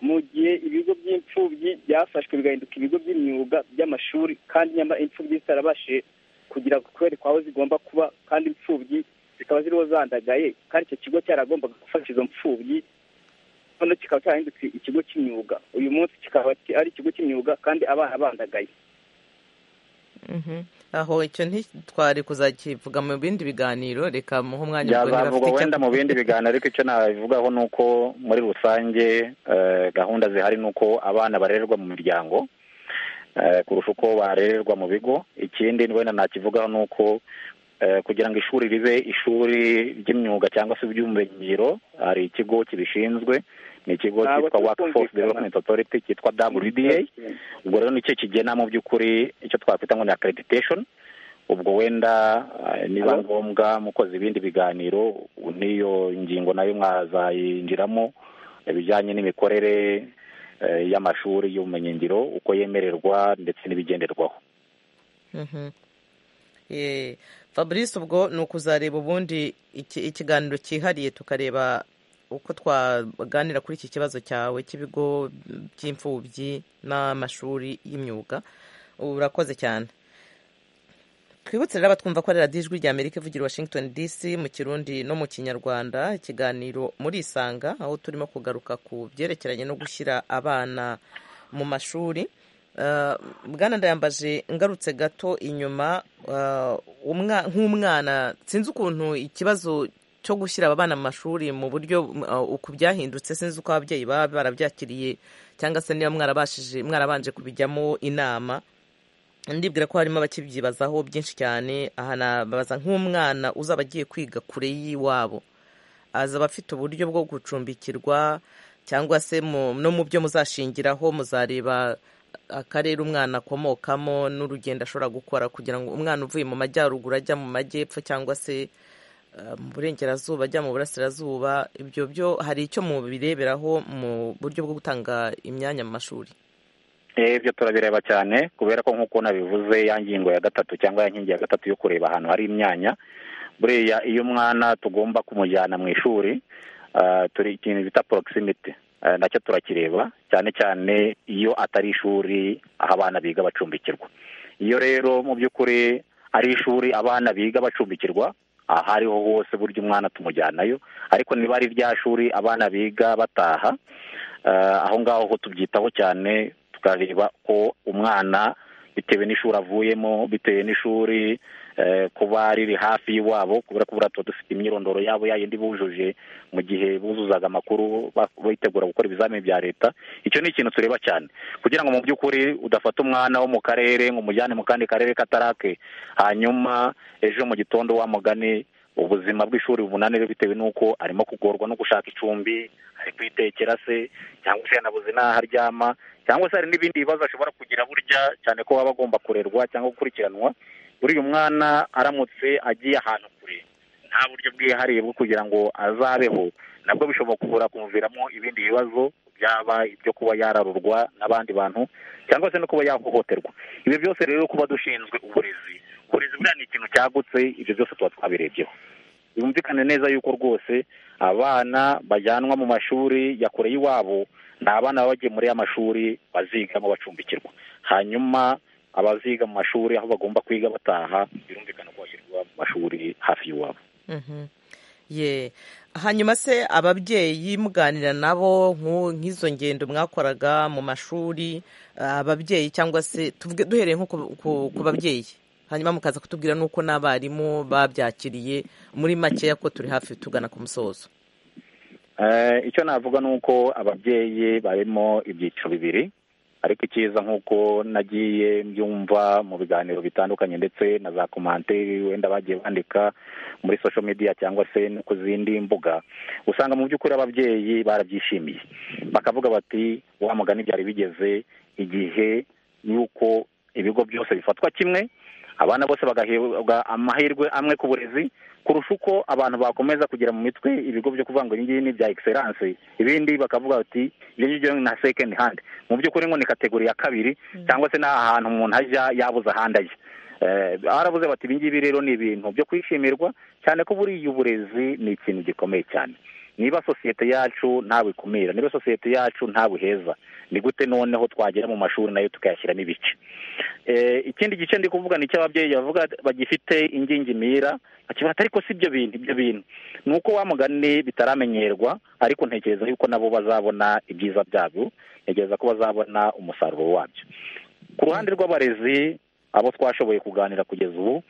mu gihe ibigo by'imfubyi byafashwe bigahinduka ibigo by'imyuga by'amashuri kandi nyamara imfubyi zitarabashije kugira kwerekwa aho zigomba kuba kandi imfubyi zikaba ziriho zandagaye kandi icyo kigo cyaragombaga gufasha izo mfubyi noneho kikaba cyarahindutse ikigo cy'imyuga uyu munsi kikaba ari ikigo cy'imyuga kandi abana bandagaye aho icyo ntitwari kuzakivuga mu bindi biganiro reka muhe umwanya byazavugwa wenda mu bindi biganiro ariko icyo nabivugaho ni uko muri rusange gahunda zihari ni uko abana barererwa mu miryango kurusha uko barererwa mu bigo ikindi wenda nakivugaho ni uko kugira ngo ishuri ribe ishuri ry'imyuga cyangwa se iby'ubumenyingiro hari ikigo kibishinzwe ni ikigo cyitwa workforce development authority cyitwa wda ubwo rero nicyo kigena mu by'ukuri icyo twakwita ngo ni accreditation ubwo wenda niba ngombwa mukoze ibindi biganiro n'iyo ngingo nayo mwazayinjiramo ibijyanye n'imikorere y'amashuri y'ubumenyingiro uko yemererwa ndetse n'ibigenderwaho fabrice ubwo ni ukuzareba ubundi ikiganiro cyihariye tukareba uko twaganira kuri iki kibazo cyawe cy'ibigo by'imfubyi n'amashuri y'imyuga urakoze cyane twibutse rero abatwumva ko ari radiyo ijwi ry'amerika ivugira washington dc mu kirundi no mu kinyarwanda ikiganiro muri isanga aho turimo kugaruka ku byerekeranye no gushyira abana mu mashuri bwana ndayambaje ngarutse gato inyuma nk'umwana sinzi ukuntu ikibazo cyo gushyira aba bana mu mashuri mu buryo uku byahindutse sinzi uko ababyeyi baba barabyakiriye cyangwa se niba mwarabashije mwarabanje kubijyamo inama ndibwira ko harimo abakibyibazaho byinshi cyane aha nababaza nk'umwana uzaba agiye kwiga kure y'iwabo azaba afite uburyo bwo gucumbikirwa cyangwa se no mu byo muzashingiraho muzareba akarere umwana akomokamo n'urugendo ashobora gukora kugira ngo umwana uvuye mu majyaruguru ajya mu majyepfo cyangwa se mu burengerazuba ajya mu burasirazuba ibyo byo hari icyo mubireberaho mu buryo bwo gutanga imyanya mu mashuri ibyo turabireba cyane kubera ko nk'uko nabivuze ya ngingo ya gatatu cyangwa ya nkingi ya gatatu yo kureba ahantu hari imyanya buriya iyo umwana tugomba kumujyana mu ishuri turi ikintu bita porokisimiti nacyo turakireba cyane cyane iyo atari ishuri aho abana biga bacumbikirwa iyo rero mu by'ukuri ari ishuri abana biga bacumbikirwa aha ariho hose burya umwana tumujyanayo ariko niba ari rya shuri abana biga bataha aho ngaho tubyitaho cyane tukareba ko umwana bitewe n'ishuri avuyemo bitewe n'ishuri kuba riri hafi y'iwabo kubera ko buriya tuba dufite imyirondoro yabo yayindi bujuje mu gihe buzuzaga amakuru bitegura gukora ibizamini bya leta icyo ni ikintu tureba cyane kugira ngo mu by'ukuri udafata umwana wo mu karere ngo umujyane mu kandi karere katarake hanyuma ejo mu gitondo wamugane ubuzima bw'ishuri bubunanire bitewe n'uko arimo kugorwa no gushaka icumbi ari kwitekera se cyangwa se yanabuze n'aho aryama cyangwa se hari n'ibindi bibazo ashobora kugira burya cyane ko baba agomba kurerwa cyangwa gukurikiranwa buriya umwana aramutse agiye ahantu kure nta buryo bwihariye bwo kugira ngo azabeho nabwo bishobora kumuviramo ibindi bibazo byaba ibyo kuba yararurwa n'abandi bantu cyangwa se no kuba yahohoterwa ibyo byose rero kuba dushinzwe uburezi uburezi buriya ni ikintu cyagutse ibyo byose tuba twabirebyeho bumvikane neza yuko rwose abana bajyanwa mu mashuri ya kure y'iwabo ni abana baba bagiye muri ya mashuri bazigamo bacumbikirwa hanyuma abaziga mu mashuri aho bagomba kwiga bataha birumvikana ko bashyirwa mu mashuri hafi y'iwabo ye hanyuma se ababyeyi muganira nabo nk'izo ngendo mwakoraga mu mashuri ababyeyi cyangwa se duhereye nko ku babyeyi hanyuma mukaza kutubwira n'uko n'abarimu babyakiriye muri makeya ko turi hafi tugana ku musozo icyo navuga ni uko ababyeyi barimo ibyiciro bibiri ariko icyiza nk'uko nagiye mbyumva mu biganiro bitandukanye ndetse na za komanteri wenda bagiye bandika muri sosho mediya cyangwa se no ku zindi mbuga usanga mu by'ukuri ababyeyi barabyishimiye bakavuga bati wa mugani byari bigeze igihe y'uko ibigo byose bifatwa kimwe abana bose bagahabwa amahirwe amwe ku burezi kurusha uko abantu bakomeza kugira mu mitwe ibigo byo kuvuga ngo ibingibi ni bya egiseranse ibindi bakavuga bati ibyo ngibyo ni nka sekendi handi mu by'ukuri ngo ni kategori ya kabiri cyangwa se n'ahantu umuntu ajya yabuze ahandi ajya barabuze bati ibingibi rero ni ibintu byo kwishimirwa cyane ko buriya uburezi ni ikintu gikomeye cyane niba sosiyete yacu ntabikumira niba sosiyete yacu ntabuheza ni gute noneho twagera mu mashuri nayo tukayashyiramo ibice ikindi gice ndi kuvuga ni icy'ababyeyi bavuga bagifite ingingimira bakibata ariko si ibyo bintu ibyo bintu ni uko wamugane bitaramenyerwa ariko ntekereza yuko nabo bazabona ibyiza byabyo ntekereza ko bazabona umusaruro wabyo ku ruhande rw'abarezi abo twashoboye kuganira kugeza ubu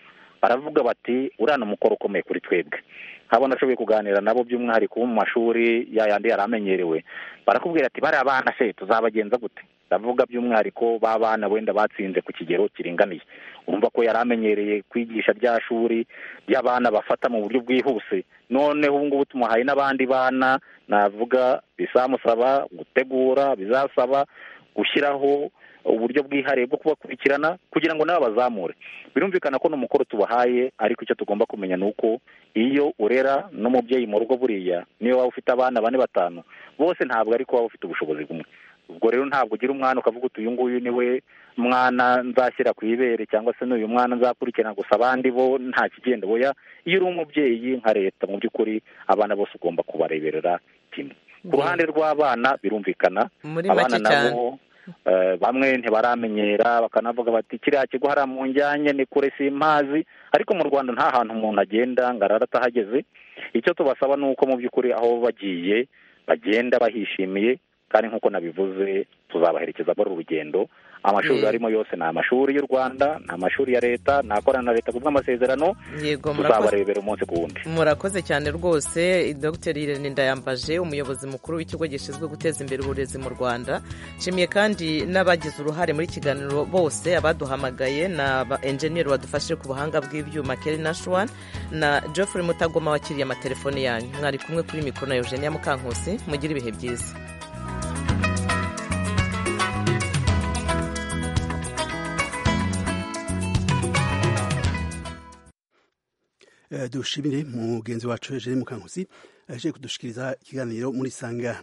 baravuga bati uriya ni umukoro ukomeye kuri twebwe nk'abo nashoboye kuganira nabo by'umwihariko bo mu mashuri yayandi yari amenyerewe barakubwira ati bariya bana se tuzabagenza gute ndavuga by'umwihariko b'abana wenda batsinze ku kigero kiringaniye urumva ko yari amenyereye kwigisha rya shuri ry'abana bafata mu buryo bwihuse noneho ubu ngubu tumuhaye n'abandi bana navuga bizamusaba gutegura bizasaba gushyiraho uburyo bwihariye bwo kubakurikirana kugira ngo nabo bazamure birumvikana ko n'umukoro tubahaye ariko icyo tugomba kumenya ni uko iyo urera n'umubyeyi mu rugo buriya niyo waba ufite abana bane batanu bose ntabwo ariko waba ufite ubushobozi bumwe ubwo rero ntabwo ugira umwana ukavuga uti uyu nguyu ni we mwana nzashyira ku ibere cyangwa se n'uyu mwana nzakurikirana gusa abandi bo nta kigenda boya iyo uri umubyeyi nka leta mu by'ukuri abana bose ugomba kubareberera kimwe ku ruhande rw'abana birumvikana abana nabo bamwe ntibaramenyera bakanavuga bati kiriya kigo hariya mu njyanye ni kure si impazi ariko mu rwanda nta hantu umuntu agenda ngo arara atahageze icyo tubasaba ni uko mu by'ukuri aho bagiye bagenda bahishimiye kandi nk'uko nabivuze tuzabaherekeza muri uru rugendo amashuri arimo yose ni amashuri y'u rwanda ni amashuri ya leta nakorana na leta ku bw'amasezerano yego murakoze tuzabarebera umunsi ku wundi murakoze cyane rwose dr irene ndayambaje umuyobozi mukuru w'ikigo gishinzwe guteza imbere uburezi mu rwanda nshimiye kandi n'abagize uruhare muri iki kiganiro bose abaduhamagaye na ba enjeniyeri badufashije ku buhanga bw'ibyuma keri nashuwan na geoffrey mutagoma wakiriye amatelefone yanyu mwari kumwe kuri mikoro na eugenia mukankusi mugire ibihe byiza dushimire mugenzi wacu Eugene Mukankusi aje kudushikiriza ikiganiro muri sanga